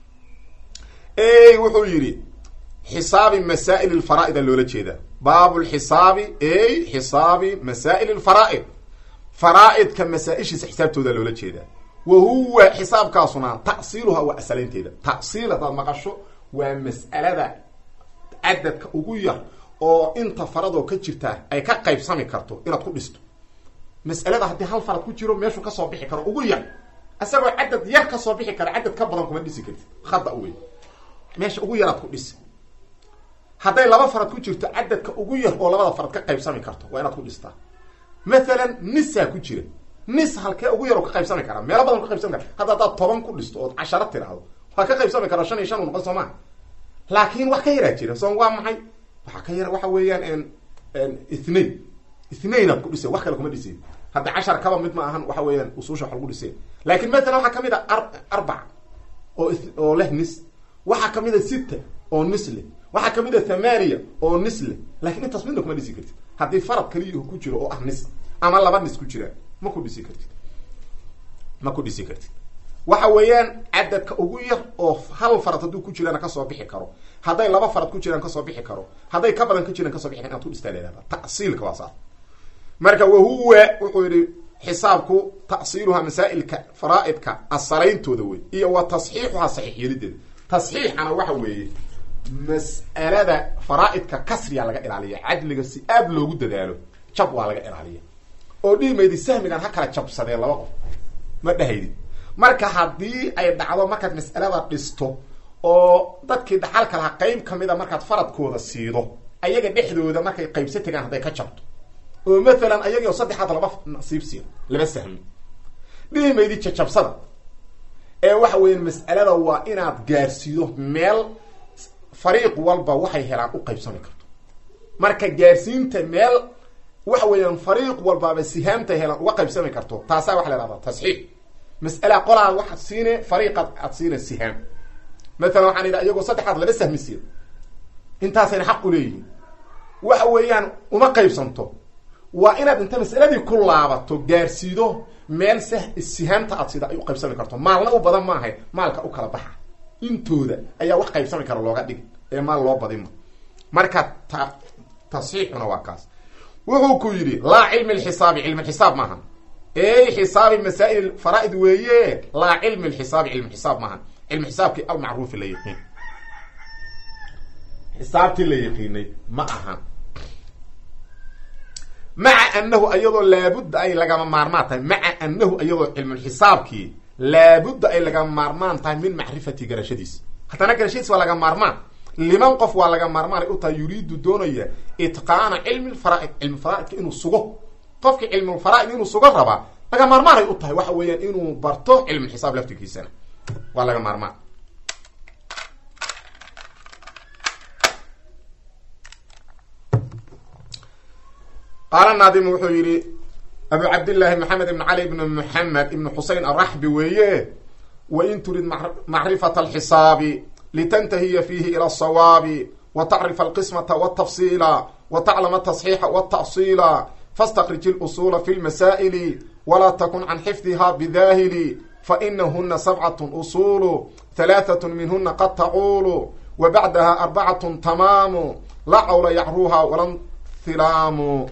wuxuu yidhi xisaabi masaa'il lfaraaida loola jeedaa baab lxisaabi ey xisaabi masaa'il lfaraaid faraaidka masaa-ishiisa xisaabtooda loola jeedaa wa huwa xisaabkaasuna ta'siiluha waa asalaynteeda ta'siil haddaad maqasho waa mas'alada cadadka ugu yar oo inta faradoo ka jirtaa ay ka qaybsami karto inaad ku dhisto mas'alada haddii hal farad ku jiro meeshuu kasoo bixi karo ugu yar isagoo cadad yar kasoo bixi kara cadad ka badan kuma dhisi kartid khada wey meesha ugu yaraad ku dhisi hadday laba farad ku jirto cadadka ugu yar oo labada farad ka qaybsami karto waa inaad ku dhistaa mathalan nisaa ku jira nis halkee ugu yar oo ka qaybsami karaa meelo badan ka qaybsami kara hadda haddaad toban ku dhisto ood casharo tiraahdo waa ka qaybsami karaa shan iyo shan u noqon soo maa laakiin wax ka yaraa jira soo waa maxay waxaa ka yar waxa weeyaan ithnain ithnain aad ku dhiseen wax kale kuma dhiseen hadda cashar kaba mid ma ahan waxa weeyaan usuusha wax lagu dhiseen laakiin mathalan waxaa kamid a ar arbac oo oo leh nis waxaa kamid a sita oo nis leh waxaa kamid a thamaniya oo nis leh lakiin intaas midna kuma dhisi kartid haddii farad kaliya ku jiro oo ah nis ama laba nis ku jiraan ma ku dhisi kartid ma ku dhisi kartid waxa weeyaan cadadka ugu yar oo hal farad hadduu ku jirana kasoo bixi karo hadday laba farad ku jiraan kasoo bixi karo hadday ka badan ka jiraan kasoo bixi karo inaad ku dhistaa leehahda ta'siilka waa saas marka wahuwa wuxuu yihi xisaabku ta'siiluha masaa'ilka faraaidka asarayntooda wey iyo wa tasxiixuha saxiix yelideeda tasxiixana waxa weeye mas'alada faraaidka kasriya laga ilaaliya cadliga si aad loogu dadaalo jab waa laga ilaaliya oo dhihimaydi sahmigan ha kala jabsadee laba qof ma dhahaydi marka haddii ay dhacdo markaad mas'alada dhisto oo dadkii dhaxalka lahaa qeyb kamida markaad faradkooda siido ayaga dhexdooda markay qaybsa tegaan hadday ka jabto oo mathalan ayagii oo saddexaad laba nasiib siido laba sahmi dhihimaydi jajabsada ee waxa weya mas'alada waa inaad gaarsiido meel fariiq walba waxay helaan u qaybsami karto marka gaarsiinta meel waxa weeyaan fariiq walbaaba sihaamta helaan uga qaybsami karto taasaa waxa la ihahdaa tasxiix mas'ala qolaad waxaad siine fariiqaad aad siina sihaam mathalan waxaan idha iyagoo saddexaad laba sahmi siiyo intaasayna xaq u leeyihiin waxa weeyaan uma qaybsanto waa inaad inta mas'aladii ku laabato gaarsiido meel s sihaamta aad sida ay u qaybsami karto maalna u badan maahay maalka u kala baxa intooda ayaa wax qaybsami kara looga dhigi ee maal loo badinma marka ta tasxiixuna waa kaas wuxuu ku yidhi laa cilmi lxisaabi cilmi xisaab maaha ey xisaabi masaa'il faraaid weeye laa cilmi lxisaabi cilmi xisaab maaha cilmi xisaabkii almacruufi la yaqiin xisaabtii la yaqiinay ma ahan maca anahu ayadoo laabudda ay lagama maarmaan tahay maca anahu ayadoo cilmulxisaabkii laabudda ay lagama maarmaan tahay min macrifati garashadiis haddana garashadiis waa laga maarmaan liman qof waa laga maarmaanay u tahay yuriidu doonaya itqaana cilmi lfaraaid cilmi faraaidka inuu sugo qofkii cilmulfaraaid inuu sugo rabaa laga maarmaanay u tahay waxa weeyaan inuu barto cilmulxisaab laftirkiisana waa laga maarmaan qaala naadimu wuxuu yidhi abu cabdillaahi maxamed ibn cali ibn muxamed ibn xusein araxbi weeye wain turid macrifata alxisaabi litantahiya fiihi ila asawaabi wa tacrifa alqismata waltafsiila wa taclama atasxiixa walta'siila fastakrij ilusuula fi lmasaa'ili walaa takun can xifdiha bidaahili fainahuna sabcatun usuulu halaathatu minhuna qad tacuulu wa bacdaha arbacatun tamaamu laa cawla yacruuha walan hilaamu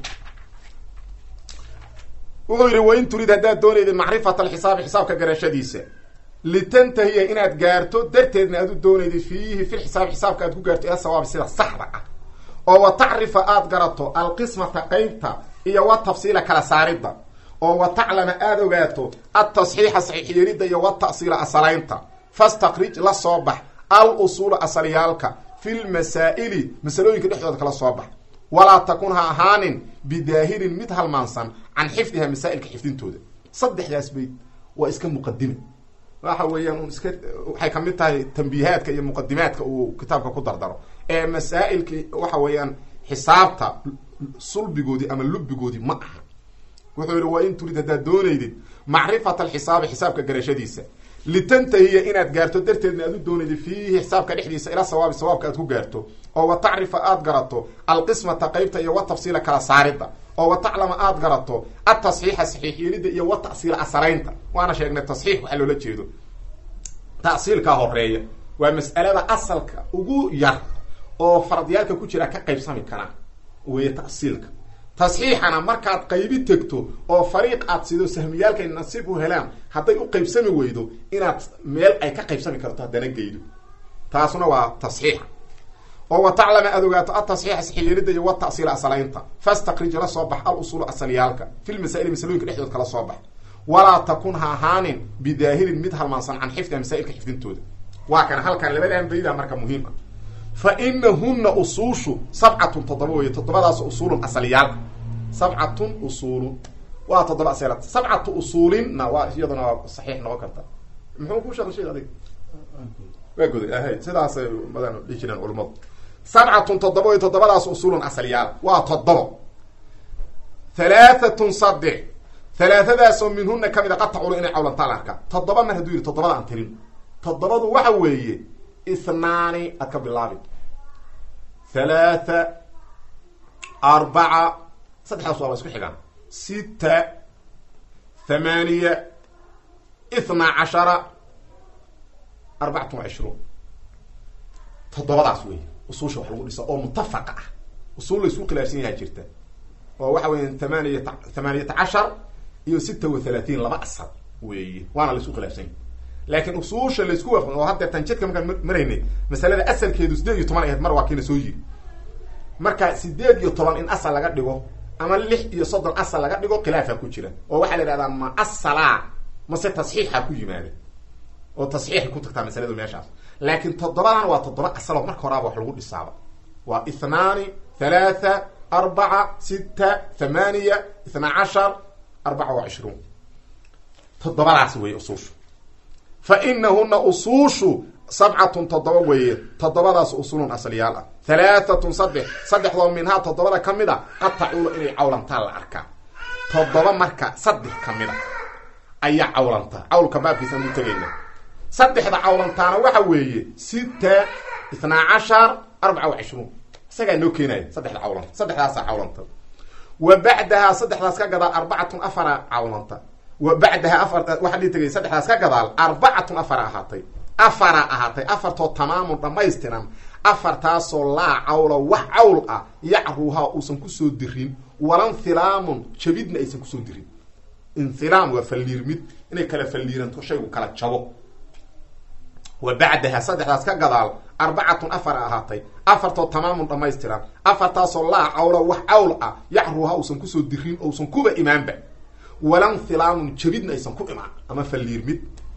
wuxuu yidhi wain turid haddaad doonayda macrifata alxisaabi xisaabka garashadiisa litantahiya inaad gaarto darteedna aad u doonayda fiihi fi lxisaabi xisaabka aad ku gaarto ila sawaabi sida saxda ah oo wa tacrifa aad garato alqismata qeybta iyo wa tafsiila kala saaridda oo wa taclama aada ogaato altasxiixa saxiixyeelidda iyo wa ta'siila asalaynta fastakrij la soo bax al usuula asalyaalka fi lmasaa'ili masalooyinka dhexdooda kala soo bax walaa takun ha ahaanin bidaahilin mid halmaansan can xifdiha masaa'ilka xifdintooda saddexdaas bayd waa iska muqadime waxa weeyaan un iska waxay kamid tahay tambiihaadka iyo muqadimaadka uu kitaabka ku dardaro ee masaa'ilki waxa weeyaan xisaabta sulbigoodii ama lubigoodii ma aha wuxuu yihi waa in turid haddaad doonaydid macrifata alxisaabi xisaabka garashadiisa litantahiya inaad gaarto darteedna aad u doonaydid fiihi xisaabka dhexdiisa ila sawaabi sawaabka aad ku gaarto oo wa tacrifa aad garato alqismata qeybta iyo wa tafsiila kala saaridda oo wa taclama aad garato atasxiixa saxiix yeelidda iyo wa ta'siila asalaynta waana sheegnay tasxiix waxaa loola jeedo ta'siilkaa horeeya waa mas'alada asalka ugu yar oo faradyaalka ku jira ka qaybsami karaa weeye ta'siilka tasxiixana markaad qaybi tegto oo fariiq aad sido sahmiyaalkay nasiib u helaan hadday u qaybsami weydo inaad meel ay ka qaybsami karto haddana geydo taasuna waa tasxiixa oo wa taclama aad ogaato atasxiixa saxiyeelidda iyo wa ta'siila asalaynta fastakrij la soo bax al usuulu asalyaalka fi lmasaa'ili masalooyinka dhexdood kala soo bax walaa takun ha ahaanin bidaahilin mid halmaansan can xifdiha masaa'ilka xifdintooda waa kana halkan labadan bayda marka muhiim ah fa inahuna usuushu sabcatun toddoba weeye toddobadaas usuulun asaliyaalka sabcatun usuulun waa toddoba asal sabcatu usuulinna waa iyaduna waa saxiix noqon karta muxuu ku sheekay sheek adig waa goday ahay sidaasay badan dhihi jireen culimadu sabcatun toddoba wey toddobadaas usuulun asaliyaal waa toddobo halaahatun saddex halaahadaasoo minhuna kamid a qad taculu inay cawlantaa la arkaa toddoba mar hadduu yidhi toddobada aan tirin toddobadu waxa weeye ithnaani aad ka bilaabi halaatha arbaca saddexdaas waaba isku xigaan sita thamaaniya ithnaa cashara arbacatun wa cishruun toddobadaas wey usuusha wax lagu dhisa oo mutafaqa ah usuul la isku khilaafsan yahaa jirta oo waxa weya thamaniya thamaaniyata cashar iyo sita wa halaatiin laba asal weeye waana la isku khilaafsan yahy laakiin usuusha laisku waafaqin oo haddeetan jidka markaan maraynay masalada asalkeedu sideed iyo toban ahayd mar waa kiina soo yiri marka sideed iyo toban in asal laga dhigo ama lix iyo soddon asal laga dhigo khilaafa ku jira oo waxaa la ihahdaa ma asalaa mase tasxiixa ku yimaada oo tasxiixay ku tagtaa masaladu meeshaas laakiin toddobadan waa toddoba asaloo marka horaaba wax lagu dhisaaba waa ithnaani halaatha arbaca sita thamaaniya ithnaa cashar arbaca wa cishruun toddobadaas weeye usuushu fa inahuna usuushu sabcatun toddoba weeye toddobadaas usulun asaliyaal ah halaahatun saddex saddexdoo minhaa toddobada ka mid a qad tacuulu inay cawlantaan la arkaa toddoba marka saddex ka mid a ayaa cawlantaa cawlka baabkiisaan u tegayna saddexda cawlantaana waxa weeye sita ithnaa cashar arbaca wa cishruun isagaa noo keenaya saddexda cawlanta saddexdaasaa cawlanta wa bacdahaa saddexdaas ka gadaal arbacatun afara cawlanta wa bacdaha afar waxaa dhii tegay saddexdaas ka gadaal arbacatun afara ahaatay afara ahaatay afartoo tamaamun dhammaystiran afartaasoo laa cawla wax cawl ah yacruuhaa uusan kusoo dirin walanhilaamun jabidna aysan kusoo dirin inhilaam waa falliirmid inay kala falliiranto shaygu kala jabo wa bacdaha saddexdaas ka gadaal arbacatun afar ahaatay afartoo tamaamun dhammaystiran afartaasoo laa cawla wax cawl ah yacruuhaa uusan kusoo dirin ousan kuba imaanba walanhilaamun jabidna aysan ku imaan ama falliirmid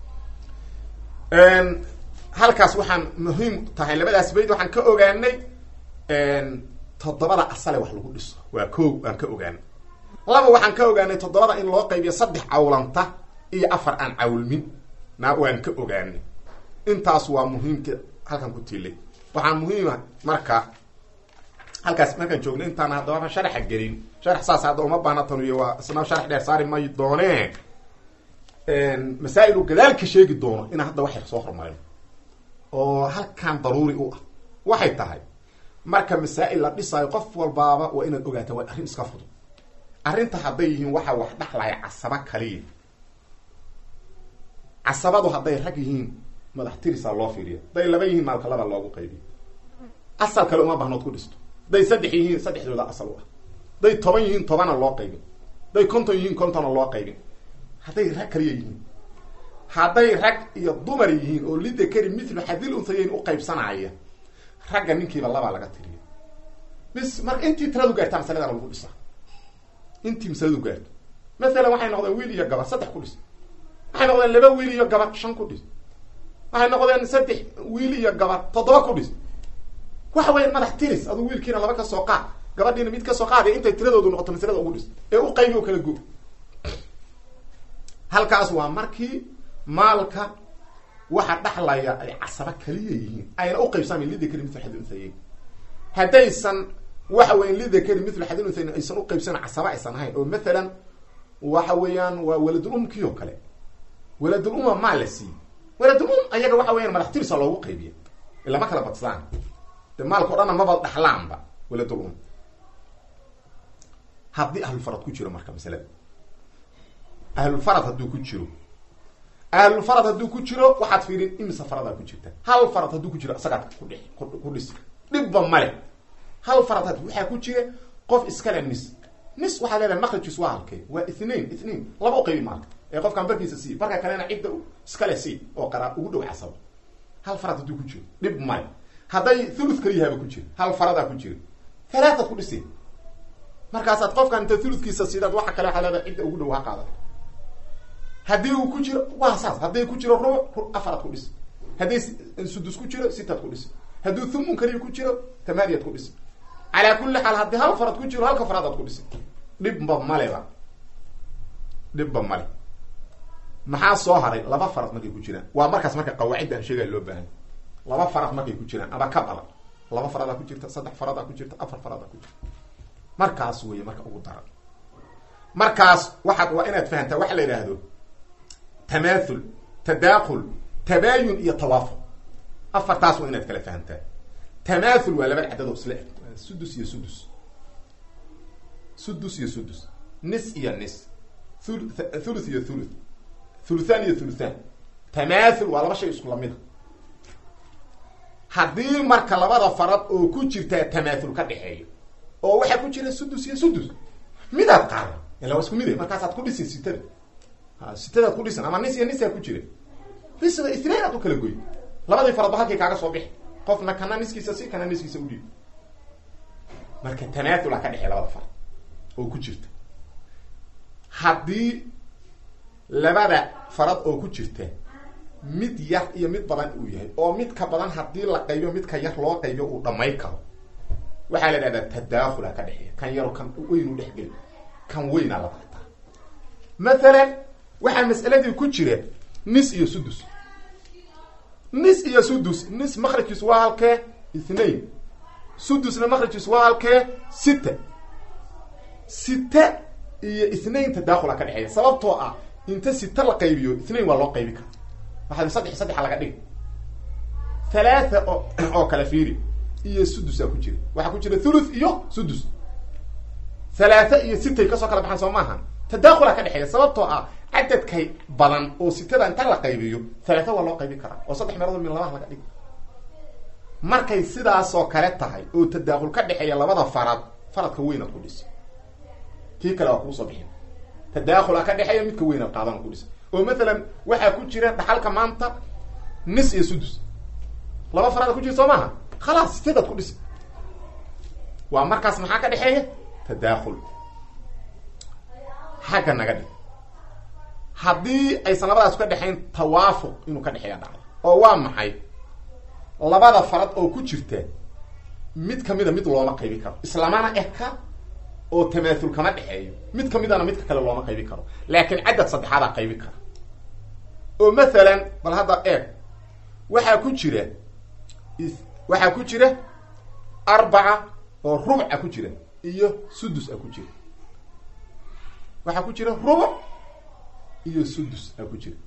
halkaas waxaan muhiim tahay labadaas bayd waxaan ka ogaanay toddobada asale wax lagu dhiso waa ko aan ka ogaanay laba waxaan ka ogaanay toddobada in loo qaybiyo saddex cawlanta iyo afar aan cawlmin na waan ka ogaanay intaas waa muhiimka halkan ku tiilay waxaa muhiima marka halkaas markaan joogno intaan haddaba sharaxa gelin sharax saas hadda uma baana tanuyo waa isna sharax dheer saari may doonee masaa-il uu gadaalka sheegi doono inaan hadda wax yar soo hormarino oo halkan daruuri u ah waxay tahay marka masaa-il la dhisaayo qof walbaaba waa inaad ogaata waa arrin iska fudud arrinta hadday yihiin waxa wax dhaxlaya casaba kaliya casabadu hadday rag yihiin madax tirisaa loo fiiriya hadday laba yihiin maalka laba loogu qaybiyo asal kale uma bahnood ku dhisto hadday saddex yihiin saddexdooda asal u ah hadday toban yihiin tobana loo qaybin hadday konton yihiin kontona loo qaybin hadday rag kaliya yihiin hadday rag iyo dumar yihiin oo lidakari mithlu xadil unhayeyn u qaybsanaya ragga ninkiiba labaa laga tiriya bis marka intii tiradu gaartaa masaladana lagu dhisaa intii masaladu gaarto masalan waxay noqdeen wiil iyo gabar saddex ku dhis waxay noqdeen laba wiil iyo gabar shan ku dhis waxay noqdeen saddex wiil iyo gabar toddoba ku dhis waxa weya madax tiris aduu wiilkiina laba ka soo qaad gabadhiina mid kasoo qaada intay tiradoodu noqoto masalada ugu dhis ee u qaybi oo kala go halkaas waa markii maalka waxa dhaxlaya ay casaba kaliya yihiin ayna u qaybsamayn lidakari mithlu xadil unhayeyn haddaysan waxa weyan lidakari mithlu xadil unhayeyn aysan u qaybsanan casaba aysan ahayn oo mathalan waxa weeyaan waa waladul umkii oo kale waladul uma maa la siiyey waladul um ayaga waxa weyan madax tirisa loogu qaybiya ilama kala badsaan de maalka o dhanna maba dhaxlaanba waladul um haddii ahlulfarad ku jiro marka masalada ahlulfarad hadduu ku jiro ahlulfarad hadduu ku jiro waxaad fiirin imisa faradaa ku jirta hal farad hadduu ku jiro isagaad kudhi ku dhis dhibba male hal farad had waxaa ku jira qof iskale nis nis waxaa leedahay maqrajis waa halkee waa ithnain ithnain laba u qaybi maalka ee qofkaan barkiisa sii barka kalena cidda iskale sii oo qaraa ugu dhow casabo hal farad hadduu ku jiro dhib male hadday thuluth kaliyahaaba ku jiro hal faradaa ku jiro halaataad ku dhisi markaasaad qofkaan inta thuluthkiisa siidaad waxa kale waxaa leedahay cidda ugu dhow ha qaada haddii uu ku jiro waa saas hadday ku jiro rubuc afaraad ku dhisi hadday sudus ku jiro sitaad ku dhisi hadduu thumun kaliya ku jiro tamaaniyaad ku dhisi calaa kulli xaal haddii hal farad ku jiro halka faradaad ku dhisi dhibba maleba dhibba male maxaa soo haray laba farad markay ku jiraan waa markaas marka qawaacidda aan sheegaya loo baahan laba farad markay ku jiraan ama ka badan laba faradaa ku jirta saddex faradaa ku jirta afar faradaa ku jirta markaas wey marka ugu daran markaas waxaad waa inaad fahamtaa waxa la yidhaahdo tamaathul tadaakul tabaayun iyo tawaafuq afartaas waa inaad kala fahamtaa tamaathul waa laba cadad oo isla eg sudus iyo sudus sudus iyo sudus nis iyo nis thul thuluth iyo thuluth thuluthan iyo thuluthan tamaathul waa laba shay isku lamida haddii marka labada farad oo ku jirtaa tamaathul ka dhexeeyo oo waxaa ku jira sudus iyo sudus midaad qaada ila waa isku mid markaasaad ku dhisi sitada sitadaad ku dhisan ama nis iyo nisaa ku jira risba itnain aad u kala goy labadii faradba halkii kaaga soo bixi qofna kana niskiisa si kana niskiisa udhiib marka tamaatula ka dhexey labada farad oo ku jirta haddii labada farad oo ku jirta mid yar iyo mid badan uu yahay oo midka badan haddii la qaybiyo midka yar loo qaybiyo uu dhamay karo waxaa la idhahdaa tadaakula ka dhexeeya kan yaro kan weynu dhexgeli kan weynaa la qaataa mathalan waxaa mas'aladii ku jira nis iyo sudus nis iyo sudus nis makrajkiis waa halkee ithnain sudusna makrajkiis waa halkee sita sita iyo ithnain tadaakula ka dhexeeya sababtoo ah inta sita la qaybiyo ithnain waa loo qaybi kara waxaa saddex saddexa laga dhigi halaatha oo oo kale fiiri iyo sudusaa ku jira waxaa ku jira thuluth iyo sudus halaatha iyo sitay kasoo kala baxaan soo maaha tadaakula ka dhexeeya sababtoo ah cadadkay badan oo sitada inta la qaybiyo halaatha waa loo qaybi karaa oo saddex meelood min labaha laga dhigi markay sidaasoo kale tahay oo tadaakul ka dhexeeya labada farad faradka weynaad ku dhisi kii kale waa kuusoo bixin tadaakula ka dhexeeya midka weynaad qaadan ku dhisi oo mathalan waxaa ku jira dhaxalka maanta nis iyo sudus laba faraada ku jira soo maaha khalaas sitadaad ku dhisi waa markaas maxaa ka dhexeeya tadaakul xagga naga dhig haddii aysan labadaas ka dhexayn tawaafuq inuu ka dhexeeya dhacdo oo waa maxay labada farad oo ku jirta mid kamida mid looma qaybi karo islamana eka oo tamaathul kama dhexeeyo mid kamidana midka kale looma qaybi karo laakiin cadad saddexaadaa qaybi kara oo mathalan bal hadda eeg waxaa ku jira waxaa ku jira arbaca oo rubca ku jira iyo sudus a ku jira waxaa ku jira rubuc iyo sudus a ku jira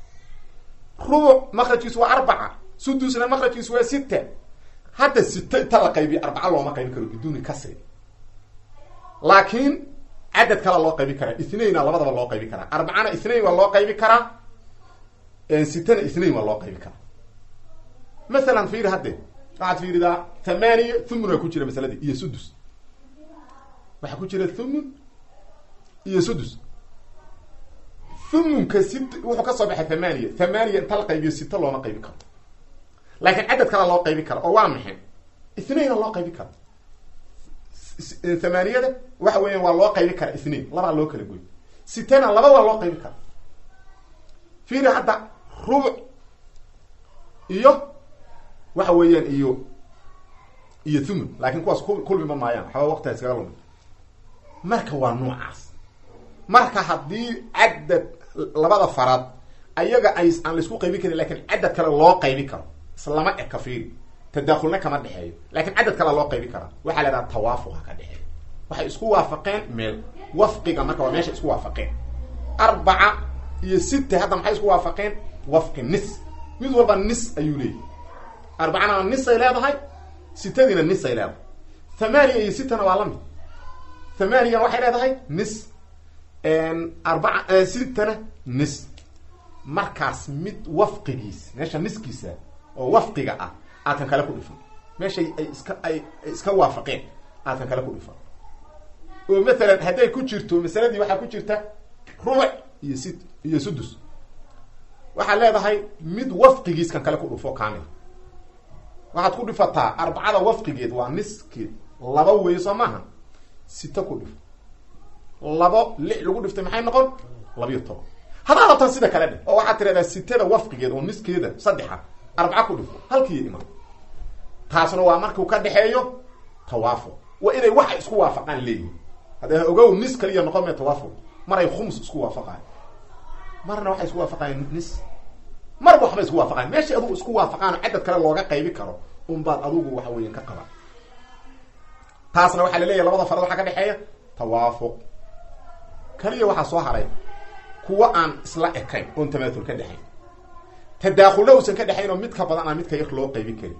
rubuc makrajkiisu waa arbaca sudusna makrajkiisu waa sita hadda sita inta la qaybiyo arbaca looma qaybi karo biduuni kasri laakiin cadad kala loo qaybi karaa ithnaina labadaba loo qaybi karaa arbacana ithnain waa loo qaybi karaa sitana ithnain waa loo qaybi karaa masalan fiiri hadde waxaad fiiridaa thamaniya thumun waa ku jira masaladii iyo sudus waxaa ku jira thumun iyo sudus thumunka sit wuxuu kasoo baxay thamaniya thamaniya inta la qaybiyo sita looma qaybi karo laakiin cadad kala loo qaybi kara oo waa maxay ithnaina loo qaybi karo thamaniyada waxa weeyaan waa loo qaybi kara ithnain labaa loo kala goy sitana laba waa loo qaybi kara fiiri hadda rubuc iyo waxa weeyaan iyo iyo thumun laakin kuwaas ku kulmima maayaan waxba waqtiga iskaga lumi marka waa noocaas marka haddii cadad labada farad ayaga ay aan laisku qaybi karin lakin cadad kale loo qaybi karo islama eka fiiri tadaakulna kama dhexeeyo lakin cadad kale loo qaybi karaa waxaa la idhaha tawaafuqa ka dhexeeyo waxay isku waafaqeen meel wafqiga marka waa meesha isku waafaqeen arbaca iyo sita hadda maxay isku waafaqeen wafqi nis mid walba nis ayuu leeyahy arbacana nisay leedahay sitadiina nisay leedahay thamaniya iyo sitana waa la mid thamaniyan waxay leedahay nis arbaca sitana nis markaas mid wafqigiis meesha niskiisa oo wafqiga ah aad kan kale ku dhifan meeshay ay iska ay iska waafaqeen aad kan kale ku dhifan oo mathalan hadday ku jirto masaladii waxaa ku jirta rubuc iyo sit iyo sudus waxaad leedahay mid wafqigiis kan kale ku dhufo kamil waxaad ku dhifataa arbacada wafqigeed waa niskeed laba wey soo maaha sita ku dhifo labo lix lagu dhiftay maxay noqon labiyo toban haddaa rabtaan sida kale dheh oo waxaad tiradaa sitada wafqigeed oo niskeeda saddexa arbaca ku dhifo halkiiyo imaan taasna waa markuu ka dhexeeyo tawaafuq waa inay waxay isku waafaqaan leeyihin hadda ogow nis kaliya noqon mee tawaafuq maray khums isku waafaqayan marna waxay isku waafaqayan nis marba waxbay isku waafaqayan meeshay adugu isku waafaqaan oo cadad kale looga qaybi karo unbaad adugu waxa weyan ka qaba taasna waxaa la leeyahy labada farad waxaa ka dhexeeya tawaafuq kaliya waxaa soo haray kuwa aan isla ekayn oon tamaatul ka dhexayn tadaakulna uusan ka dhexayn oo mid ka badan aan midka yar loo qaybin karin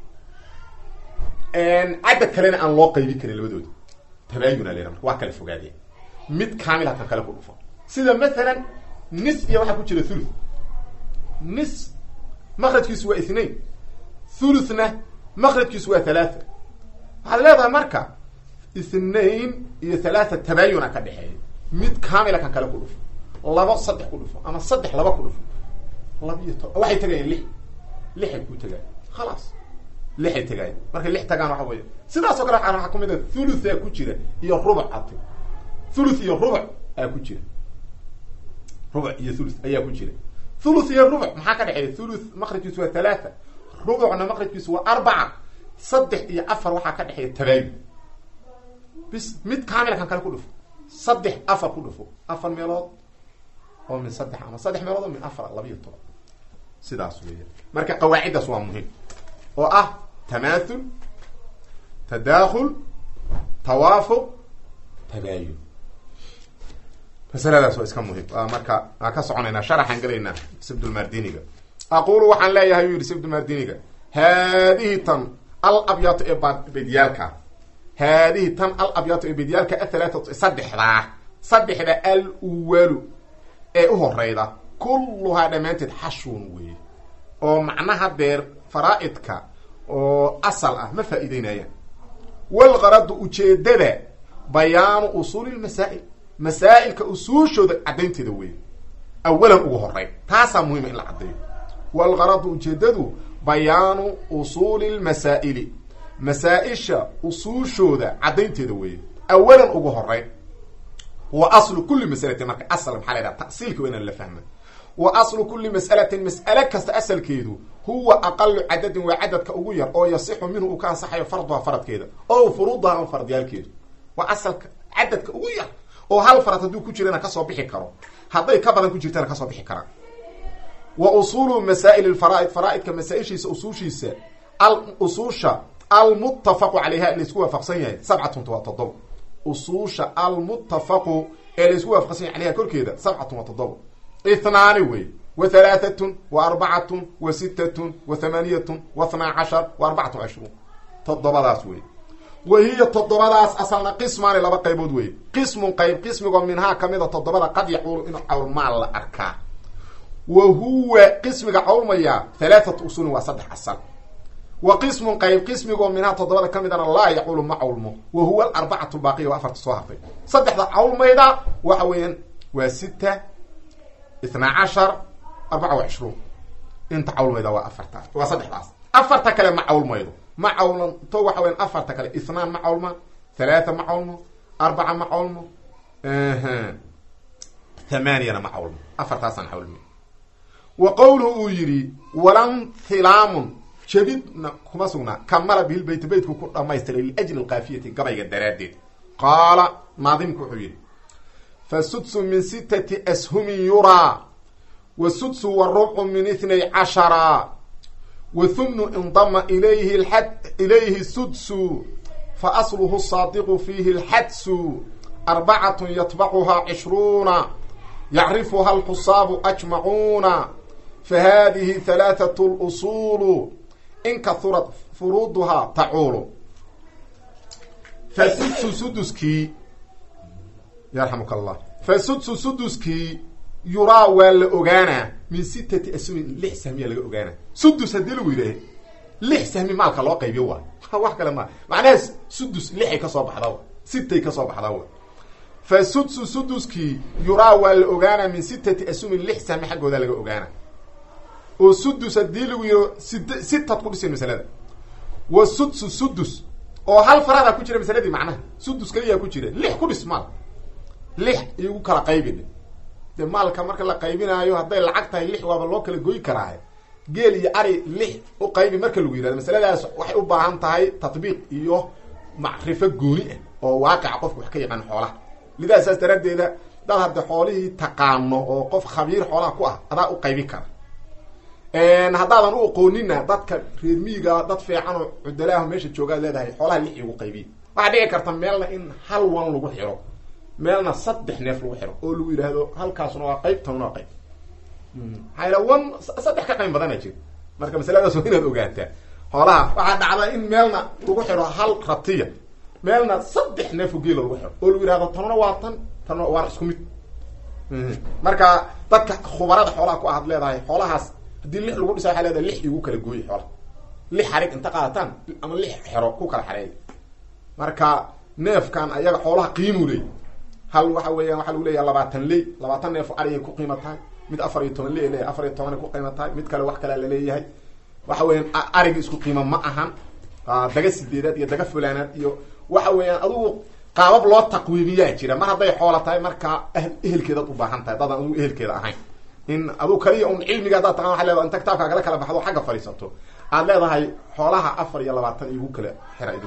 cadad kalena aan loo qaybin karin labadooda tabaayuna lena marka waa kala fogaadeen mid kaamil hakan kale ku dhufo sida mathalan nis iyo waxaa ku jira thuluth nis makrajkiisu waa ithnain thuluthna makrajkiisu waa thalaatha waxaad leedahay marka ithnain iyo thalaatha tabaayuna ka dhexeeya mid kaamila kan kale ku dhufo labo saddex ku dhufo ama saddex laba ku dhufo labiyo to waxay tagayeen lix lixay ku tagaayen khalaas lixay tagaayen markay lix tagaan waxa weya sidaas oo kale waxaa ku mid a thuluth aa ku jira iyo rubuc ati thuluth iyo rubuc aa ku jira rubuc iyo thuluth ayaa ku jira thuluth iyo rubuc maxaa ka dhexeeya thuluth makrajkiisu waa thalaatha rubucna makrajkiisu waa arbaca saddex iyo afar waxaa ka dhexeeya tabaayun bis mid kaamila kan kale ku dhufo saddex afar ku dhufo afar meelood oo min saddex ama saddex meelood oo min afar labiyo toban sidaas weya marka qawaaciddaas waa muhim oo ah tamaathul tadakhul tawaafuq tabaayun masaladaas waa iska muhim marka aan ka soconaynaa sharaxaan gelaynaa sibdulmardiniga aqulu waxaan leeyahay u yihi sibdulmardiniga haadihi tan al abyaatu ee bedyaalka haadihi tan al abyaatu ee bedyaalka athalaatatu saddexdaa saddexda al uwalu ee u horeyda kulluhaa dhammaanteed xashwun weeye oo macnaha deer faraa-idka oo asal ah ma faa'iideynayaan walqaradu ujeedada bayaanu usuuli lmasaa'il masaa'ilka usuushooda caddaynteeda weeye awalan ugu horeyn taasaa muhima in la caddeeyo walqaradu ujeedadu bayaanu usuuli lmasaa'ili masaa-isha usuushooda caddaynteeda weeye awalan ugu horeyn wa aslu kuli masalatin marka asal maxaa la ydhaha ta'siilka waa inaan la fahma wa aslu kuli mas'alatin mas'ale kasta asalkeedu huwa aqalu cadadin waa cadadka ugu yar oo yasixu minhu uu ka ansaxayo farduha faradkeeda o furuudaha ama faradyaalkeedu waa asalka cadadka ugu yar oo hal farad hadduu ku jirana kasoo bixi karo hadday ka badan ku jirtana kasoo bixi karaan wa usulu masaa'il lfaraaid faraaidka masaa-ishiisa usuushiisa al usuusha almuttafaqu calayha ee laisku waafaqsan yahay sabcatun waa toddobo usuusha almuttafaqu ee laisku waafaqsan yahay calayha korkeeda sabcatun waa toddobo ithnaani wey wa halaaatun wa arbacatun wa sittatun wa thamaaniyatun wa thnaa cashar wa arbacatun cishruun toddobadaas wey wa hiya toddobadaas asalna qismaani laba qaybood wey qismun qayb qismigoo minhaa kamida toddobada qad yacuulu in cawlmaal la arkaa wa huwa qismiga cawlmaya halaathatu usulin waa saddex asal wa qismun qayb qismigoo minhaa toddobada ka midana laa yacuulu ma cawlmo wa huwa alarbacatu baaqiya waa afarta soo hartay saddexda cawlmayda waxa weeyaan waa sita ithnaa cashar arbaca wa cishruun inta cawlmayda waa afarta waa saddexdaas afarta kale ma cawlmaydo ma cawlanto waxa weyan afarta kale ithnaan ma cawlma thalaatha ma cawlmo arbaca ma cawlmo thamaaniyana ma cawlmo afartaasaan cawlmi wa qowluhu uu yidhi walan hilaamun jabidna kuma sugnaa kamala bihilbayt beytku ku dhamaystiray liajli alkaafiyati gabayga daraaddeed qaala naadimku wuxuu yidhi fa sudsu min sitati ashumin yuraa wa sudsu warubcu min ithnay cashara wa humnu indama ilayhi lad ilayhi sudsu fa asluhu saadiqu fiihi lxadsu arbacatun yatbacuhaa cishruuna yacrifuha alxusaabu ajmacuuna fa hadihi halaathatu lusuulu in kahurat furuuduhaa tacuulu fa sudsu suduskii yarxamuka allah fa sudsu suduskii yuraa waa la ogaanaa min sitati asmin lix sahmiya laga ogaanaa sudus haddii lagu yidhaaha lix sahmi maalka loo qaybiyo waay wax kale maa macnaha sudus lixay kasoo baxdaa sitay kasoo baxdaa wa fa sudsu suduskii yuraa waa la ogaanaa min sitati asmin lix sahmi xaggooda laga ogaanaa oo sudus haddii lagu yidho sid sitad ku dhisan masalada wa sudsu sudus oo hal faradaa ku jira masaladii macnaha sudus kaliyaa ku jira lix ku dhis maal lix igu kala qaybin de maalka marka la qaybinaayo hadday lacag tahay lix waaba loo kala goy karaa geel iyo ari lix u qaybi marka lagu yihahdo masaladaas waxay u baahan tahay tatbiiq iyo macrifo gooni ah oo waaqica qofka wax ka yaqaan xoolaha lidaa saas daraaddeeda dad hadde xoolihii taqaano oo qof khabiir xoolaha ku ah adaa u qaybin kara haddaadan u aqoonina dadka reer miiga dad fiican oo cudalaaho meesha joogaad leedahay xoolaha lix igu qaybiye waxaa dhici karta meelna in hal wan lagu xiro meelna saddex neef lagu xiro oo lagu yidhaahdo halkaasuna waa qayb tanuna waa qayb maxaa wan saddex ka qayb badana jir marka masaladaas waa inaad ogaataa xoolaha waxaa dhacda in meelna lagu xiro hal ratiya meelna saddex neefo geela lagu xiro oo lagu yidhahdo tanuna waa tan tanuna waana isku mid marka dadka khubarada xoolaha ku ahad leedahay xoolahaas haddii lix lagu dhisa waxaa leedahay lix igu kala gooye xoolaha lix xarig inta qaadataan ama lix xero ku kala xareeya marka neefkan ayaga xoolaha qiimuu leey hal waxa weeyaan waxaa lagu leeyaha labaatan ley labaatan neef arigay ku qiima tahay mid afar iyo toban ley leeyahay afar iyo tobanay ku qiima tahay mid kale wax kalea laleeyahay waxa weeyaan arigi isku qiima ma ahan daga sideedaad iyo daga fulaanaad iyo waxa weeyaan adugu qaabab loo taqwiimiyaa jira mar hadday xoola tahay markaa ehelkeedaad u baahan tahay dadaan adugu ehelkeeda ahayn in aduu kaliya un cilmiga haddaad taqan waa leedaha inta kitaabkaa kala kala baxdo xagga fadhiisato aad leedahay xoolaha afar iyo labaatan igu kala xira idin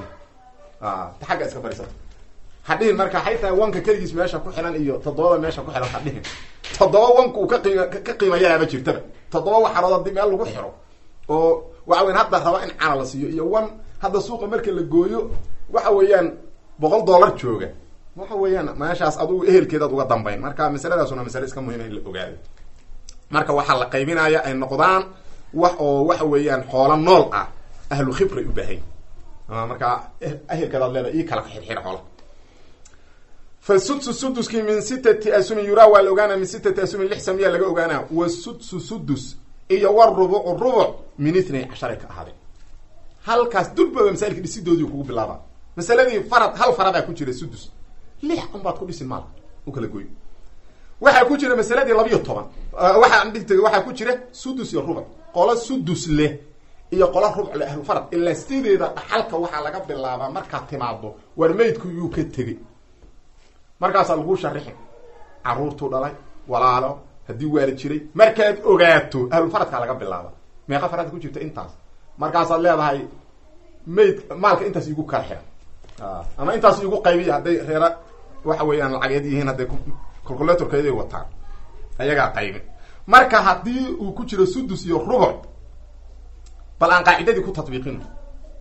ta xagga iska fadhiisato hadhihin marka waxay tahay wanka keligiis meesha ku xihan iyo toddobada meesha ku xihan hadhihin toddoba wanka uu ka qiima ka qiimayanaaba jirtaba toddoba waxarood haddii meel lagu xiro oo waxa weyan hadda raba in cana la siiyo iyo wan hadda suuqa marka la gooyo waxa weeyaan boqol dollar jooga waxa weeyaan meeshaas adugu ehelkeedaad uga dambayn marka masaladaasuna masale iska muhima in la ogaado marka waxaa la qaybinaya ay noqdaan wax oo waxa weeyaan xoolo nool ah ahlu khibray u baahay marka ehelkeedaad leedahay ii kala xirxira xoola fa sudsu suduskii min sitati asumin yuraa waa la ogaanaa min sitati asumin lix samiya laga ogaanaa wa sudsu sudus iyo warubucu rubuc min ithnay casharay ka ahaadeen halkaas durbaba masailka dhisidoodii kugu bilaaba masaladii farad hal faradaa ku jira sudus lix un baad ku dhisin maalka u kala goy waxaa ku jira masaladii labiyo toban waxaa dhigta waxaa ku jira sudus iyo rubuc qolo sudus leh iyo qolo rubuc leh ahlu farad ilaa sideeda dhaxalka waxaa laga bilaabaa markaad timaado war maydku yuu ka tegey markaasaa laguu sharixin caruurtuu dhalay walaalo haddii waala jiray markaad ogaato ahlufaradkaa laga bilaaba meeqa farad ku jirta intaas markaasaad leedahay mayd maalka intaas igu kala xira ama intaas igu qaybiya hadday reera waxa weeyaan lacageed yihiin hadday calculatorkeeday wataan ayagaa qaybin marka haddii uu ku jiro sudus iyo rubuc bal aan qaacidadii ku tatbiiqino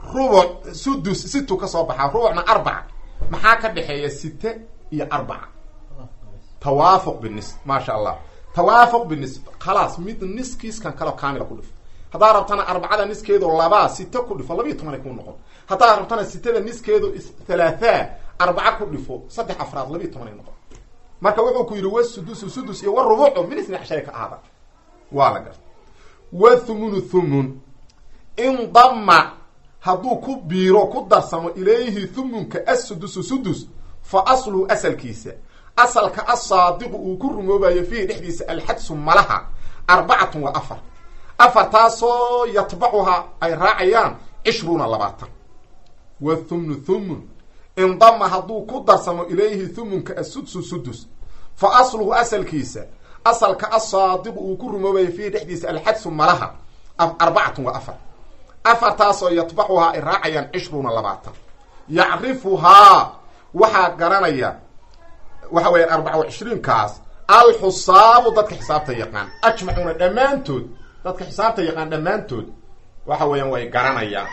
rubuc sudus situ ka soo baxaa rubucna arbaca maxaa ka dhexeeya site iyo arbaca tawaafuq binis maasha allah tawaafuq binis khalaas mid niskiiskan kaleo kaamila ku dhifo haddaa rabtana arbacada niskeedu labaa site ku dhifo labiiyo tobanay ku noqon haddaa rabtana sitada niskeedu thalaathaa arbaca ku dhifo saddex afraad labiiyo tobanay noqon marka wuxuu ku yidhi wasudusu sudus iyo warubucu min isna casharay ka ahaada waa la garta wathumunu thumun indama hadduu ku biiro ku darsamo ilayhi thumunka assudusu sudus fa asluhu asalkiisa asalka asaadiqu uu ku rumoobayo fiihi dhexdiisa alxadsu malaha arbacatun waa afar afartaasoo yatbacuhaa ay raacayaan cishruuna labaatan wa thumnu thumun indama hadduu ku darsamo ilayhi thumunka asudsu sudus fa asluhu asalkiisa asalka asaadiqu uu ku rumoobayo fiihi dhexdiisa alxadsu malaha arbacatun waa afar afartaasoo yatbacuhaa ay raacayaan cishruuna labaatan yacrifuhaa waxaa garanaya waxa weeyaan arbaca wa cishriinkaas alxusaabu dadka xisaabta yaqaan ajmacuuna dhammaantood dadka xisaabta yaqaan dhammaantood waxa weeyaan way garanayaan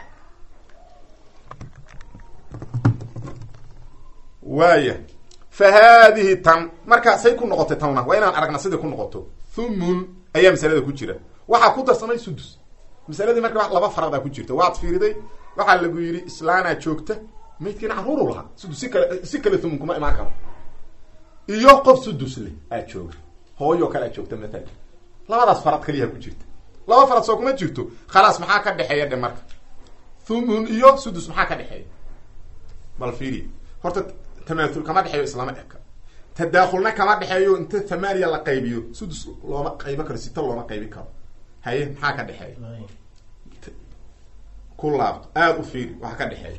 waaya fa haadihi tan marka say ku noqotay tanna waa inaan aragna siday ku noqoto thumun ayaa masalada ku jira waxaa ku darsamay sudus masaladii marka laba faradaa ku jirta waad fiiriday waxaa lagu yidhi islaanaa joogta maydkiina caruuru lahaa sudus si kale si kale thumun kuma imaan karo iyo qof sudus leh aad jooga hooyoo kale aad joogta maalan labadaas farad kaliyaa ku jirta laba farad soo kuma jirto khalaas maxaa ka dhexeeya dhe marka thumun iyo sudus maxaa ka dhexeeya bal fiiri horta tamaathul kama dhexeeyo islama eka tadaakhulna kama dhexeeyo inta thamaaniya la qaybiyo sudus looma qaybo karo sita looma qaybi karo haye maxaa ka dhexeeya ku laabto aada u fiiri waxa ka dhexeeya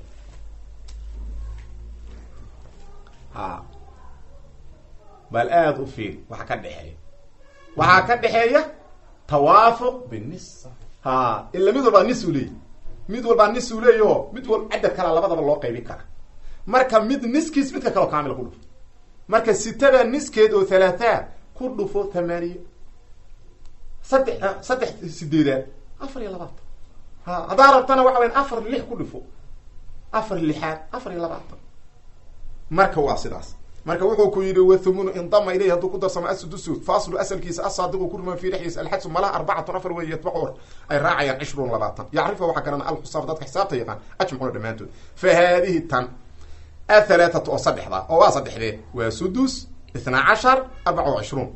ha bal aada u fiiri waxa ka dhexeeya waxaa ka dhexeeya tawaafuq binis ha ila mid walbaa nis u leeyahy mid walbaa nis u leeyaho mid wal cadad kala labadaba loo qaybi kara marka mid niskiis midka kaleo kaamila ku dhufo marka sitada niskeed oo thalaathaa ku dhufo thamaaniya saddex saddex sideedaad afar iyo labaatan ha haddaa rabtana waxa weyan afar lix ku dhifo afar lixaad afar iyo labaatan marka waa sidaas marka wuxuu ku yidhi wathumunu indama ilayhi hadduu ku darsamo asudusu faaslu asalkiisa asaadiqu ku rumaa fi dhexdiisa alxadsu malaha arbacatun afar wey yatbacu ay raacayaan cishruun labaatan yacrifa waxaa garana alxusaaf dadka xisaabta yaqaan ajmacuuna dhammaantood fa haadihi tan athalaatatu oo saddexda oo waa saddexdee waa sudus ithnaa cashar arbaca wa cishruun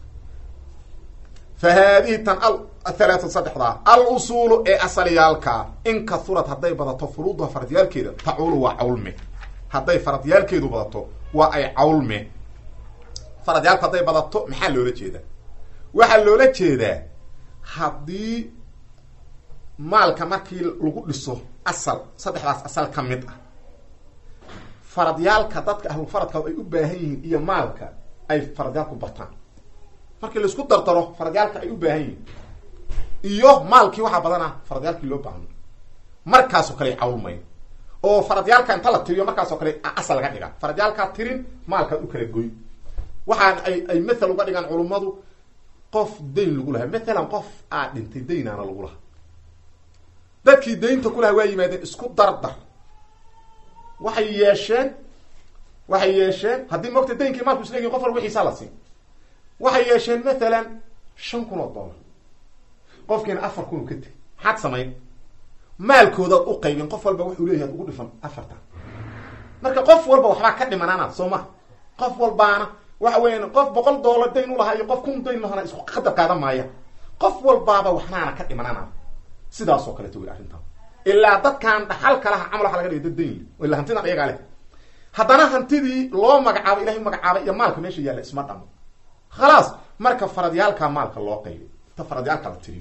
fa haadihi tan athalaatatu saddexdaa al usuulu ee asalyaalkaa in kahurad hadday badato furuuduha faradyaalkeeda tacuulu waa cawlme hadday faradyaalkeedu badato waa ay cawlme faradyaalku hadday badato maxaa loola jeedaa waxaa loola jeedaa haddii maalka markii lagu dhiso asal saddexdaas asal ka mid ah faradyaalka dadka ahlufaradka ay u baahan yihiin iyo maalka ay faradyaalku bataan markii laisku dardaro faradyaalka ay u baahan yihiin iyo maalkii waxaa badanah faradyaalkii loo baahno markaasoo kale cawlmayn oo faradyaalka inta la tiriyo markaasoo kale asal laga dhiga faradyaalkaa tirin maalkaad u kala goy waxaan ay ay mathal uga dhigaan culummadu qof dayn lagu lahaa mathalan qof aa dhintay daynaana lagu lahaa dadkii daynta ku lahaa waa yimaadeen isku dardar waxay yeesheen waxay yeesheen haddii mogta daynkii maalku isleegihin qof walba wixiisaa la siin waxay yeesheen mathalan shan kun oo dollar qofkiina afar kun ka teg maxaad samayn maalkoodaad u qaybin qof walba wuxuu leeyahay ugu dhifan afartan marka qof walba waxbaa ka dhimanaana soo ma qof walbaana waxa weeyaan qof boqol dollar dayn ulahaa iyo qof kun dayn lahana isku qadar qaadan maaya qof walbaaba waxnaana ka dhimanana sidaasoo kaleto wey arrintan ilaa dadkan dhaxalka laha camal waxa laga dhigay dad dayn ila hantidan iyagaa leh haddana hantidii loo magacaabo ilahay magacaabay iyo maalka meesha yaalla isma dhamo khalaas marka faradyaalkaa maalka loo qaybay ta faradyaalka la tiriyo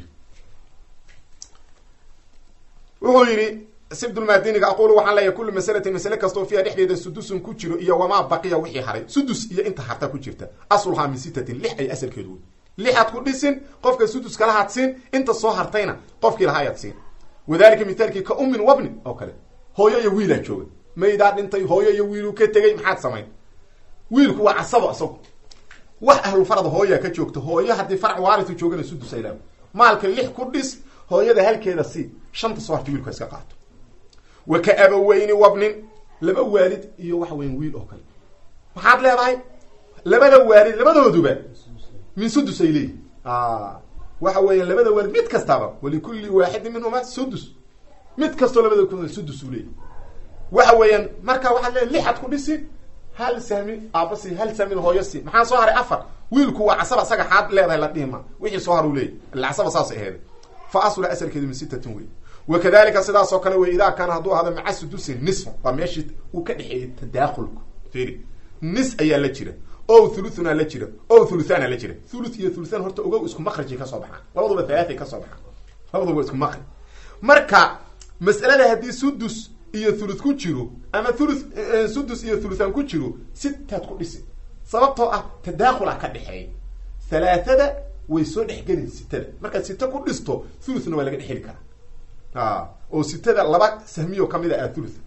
wuxuu yidhi sibdulmadiniga aqulu waxaan leeyahay kullu masalatin masale kastoo fiiha dhexdeeda sudusun ku jiro iyo wamaa baqiya wixii haray sudus iyo inta harta ku jirta asluhaa min sitatin lix ay asalkeedu wey lixaad ku dhisin qofka suduska lahaad siin inta soo hartayna qofkii lahaa ayaad siin wadalika mithaalkii ka ummin wabni oo kale hooyo iyo wiilaa jooga maydaa dhintay hooyo iyo wiiluu ka tegay maxaad samayn wiilku waa casabo isagu wax ahlufarada hooyaa ka joogta hooyo haddii farac waaritu joogana sudus ay leedahay maalka lix ku dhis hooyada halkeeda si shanta soo harta wiilku iska qaato wa ka abaweyni wabnin laba waalid iyo waxa weyan wiil oo kale maxaad leedahay labada waalid labadooduba min sudus ay leeyihin waxa weeyaan labada waalid mid kastaba walikulli waaxidin minhuma sudus mid kastoo labada ku sudus uu leeyahy waxa weeyaan marka waxaad leedahay lixad ku dhisi hal sahmi aabasi hal sahmin hooyo si maxaa soo haray afar wiilku waa casaba isaga xaad leedahay la dhihima wixii soo har u leeyahy ila casaba saasay aheeday fa asla asalkeedu min sitatin wey wakadalika sidaas oo kale wey idaa kaana hadduu ahado maca sudusin nisfa waa meeshii uu ka dhexeeyey tadaakulku fiiri nis ayaa la jira o thuluthunaa la jira o thuluthaana la jira thuluth iyo thuluthan horta ogow isku makrajay kasoo baxaan labaduba halaatay kasoo baxaan labaduba isku makraj marka mas'alada haddii sudus iyo thuluth ku jiro ama thuluth sudus iyo thuluthan ku jiro sitaad ku dhisi sababtoo ah tadaakul ah ka dhexeeya halaathada way soo dhexgelin sitada markaad sita ku dhisto thuluthna waa laga dhexeli karaa oo sitada laba sahmiyo kamid a ah thuluth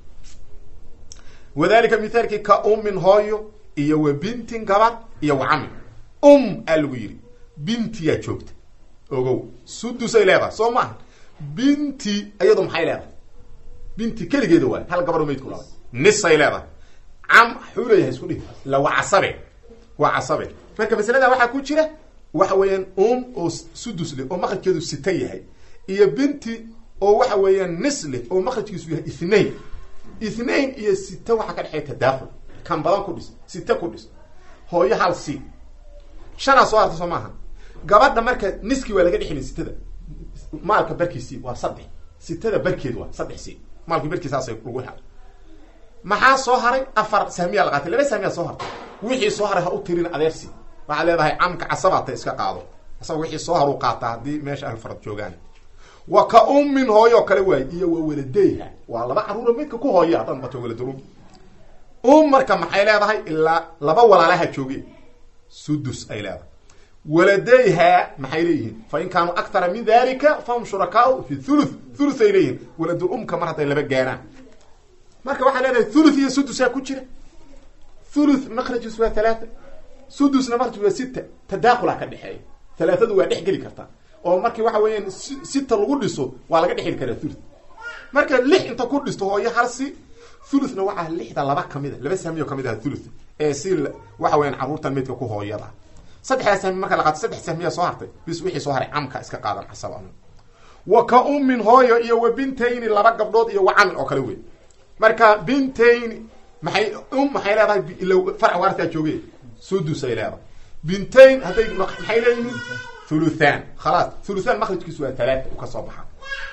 wadalika mithaalkii ka ummin hooyo iyo wa bintin gabad iyo wa camin um aa lagu yidhi bintiyaa joogta ogow sudusay leedahay soo maaha binti iyadu maxay leedahay binti keligeeda waay hal gabadho maydku labay nisay leedahay cam xuu leeyahay isku dhihi ila waa casabe waa casabe marka masalada waxaa ku jira waxa weeyaan um oo sudus leh oo makrajkeedu sita yahay iyo binti oo waxa weeyaan nis leh oo makrajkiisu yahay ithnain ithnain iyo sita waxaa ka dhexeeya tadaakul kan badan ku dhis sita ku dhis hooyo hal si shanaa soo harta soo maaha gabadha marka niskii waa laga dhexeli sitada maalka barkiisii waa saddex sitada barkeed waa saddex si maalkii barkiisaasay lagu hel maxaa soo haray afar sahmiyaa la qaatay laba sahmiyaa soo hartay wixii soo haray ha u tirin adeersi waxaad leedahay camka casabaata iska qaado asaga wixii soo haru qaataa haddii meesha ahlfarad joogaan wa ka ummin hooyo kale waay iyo wa waladeyha waa laba caruuro midka ku hooya haddaad bato waladrum um marka maxay leedahay ilaa laba walaalaha jooge sudus ay leedahay waladeyha maxay leeyihiin fa in kaanuu akthara min dalika fahum shurakaau fi thuluth thuluth ay leeyihiin waladul umka mar hadday laba gaaraan marka waxaa leedahay thuluth iyo sudusaa ku jira thuluth makrajus waa halaata sudusna makraj waa sita tadaakula ka dhexeeya halaathadu waa dhex geli kartaa oo markii waxa weeyaan sita lagu dhiso waa laga dhexeli karaa thuluth marka lix inta ku dhisto hooyo halsi thuluthna waxaa lixda laba kamid a laba sahmiyo kamid aha thuluth ee si waxa weeyaan carruurtan meydka ku hooyada saddexdaa sahmi marka la qaato saddex sahmiyaa soo hartay bis wixii soo haray camka iska qaadan casaba wa ka ummin hooyo iyo wa bintayni laba gabdhood iyo wa camin oo kale wey marka bintayni maxay um maxay leedahay ilo farc waartaa jooge sudus ay leedahay bintayn hadday maxay leeyihiin thuluthan khalaas thuluthan makrajkiisu waa talaata u ka soo baxa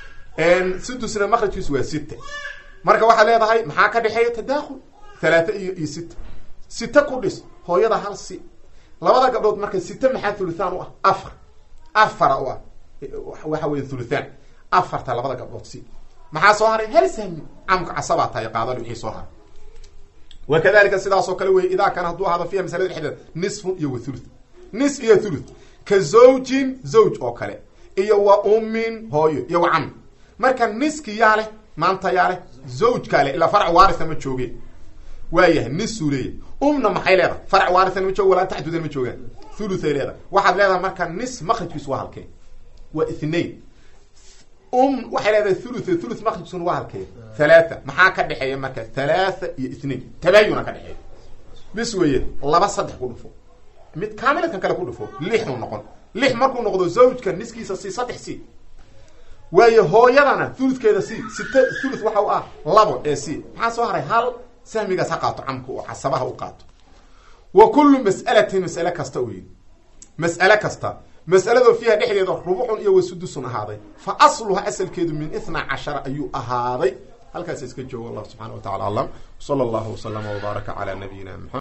sudusna makrajkiisu waa sita marka waxaad leedahay maxaa ka dhexeeya tadaakul thalaata iyo iyo sita sita ku dhis hooyada hal si labada gabdhood marka sita maxaa thuluthan u ah afar afara u ah waxa weya thuluthan afarta labada gabdhood si maxaa soo haray hal sahmi camka casabaa tahay qaadal wixii soo haray wakadalika sidaas oo kale wey idaa kaana hadduu ahaado fiiha masalada dhexdeeda nisfun iyo wa thuluth nis iyo thuluth ka zawjin zawj oo kale iyo wa ummin hooyo iyo wa cami marka niski yaa leh maanta yaa leh zawjkaa leh ilaa farc waarisa ma jooge waayahay nisuu leeyahy umna maxay leedahay farc waarisana ma joogo walaa taxdudan ma joogaan thuluthay leedahay waxaad leedahay marka nis makrajkiisu waa halkee waa ithnain um waxay leedahay thuluth thuluth makrajkiisuna waa halkee thalaatha maxaa ka dhexeeya marka thalaatha iyo ithnain tabaayuna ka dhexeeya bis weeye laba saddex ku dhufo mid kaamiladkan kale ku dhufo lixuu noqon lix markuu noqdo zawjka niskiisa si saddex si waayo hooyadana thuluthkeeda si sita thuluth waxa u ah labo ee si maxaa soo haray hal sahmigaas ha qaato camka oo casabaha u qaato wa kullu mas'alatin mas'ale kasta u yidhi mas'ale kasta mas'aladoo fiiha dhexdeeda rubucun iyo wasudusun ahaaday fa asluha asalkeedu min ithna cashara ayuu ahaaday halkaas iska joogo allah subxana wa tacala aclam sala allahu waslama wbaaraka calaa nabiyina mxamed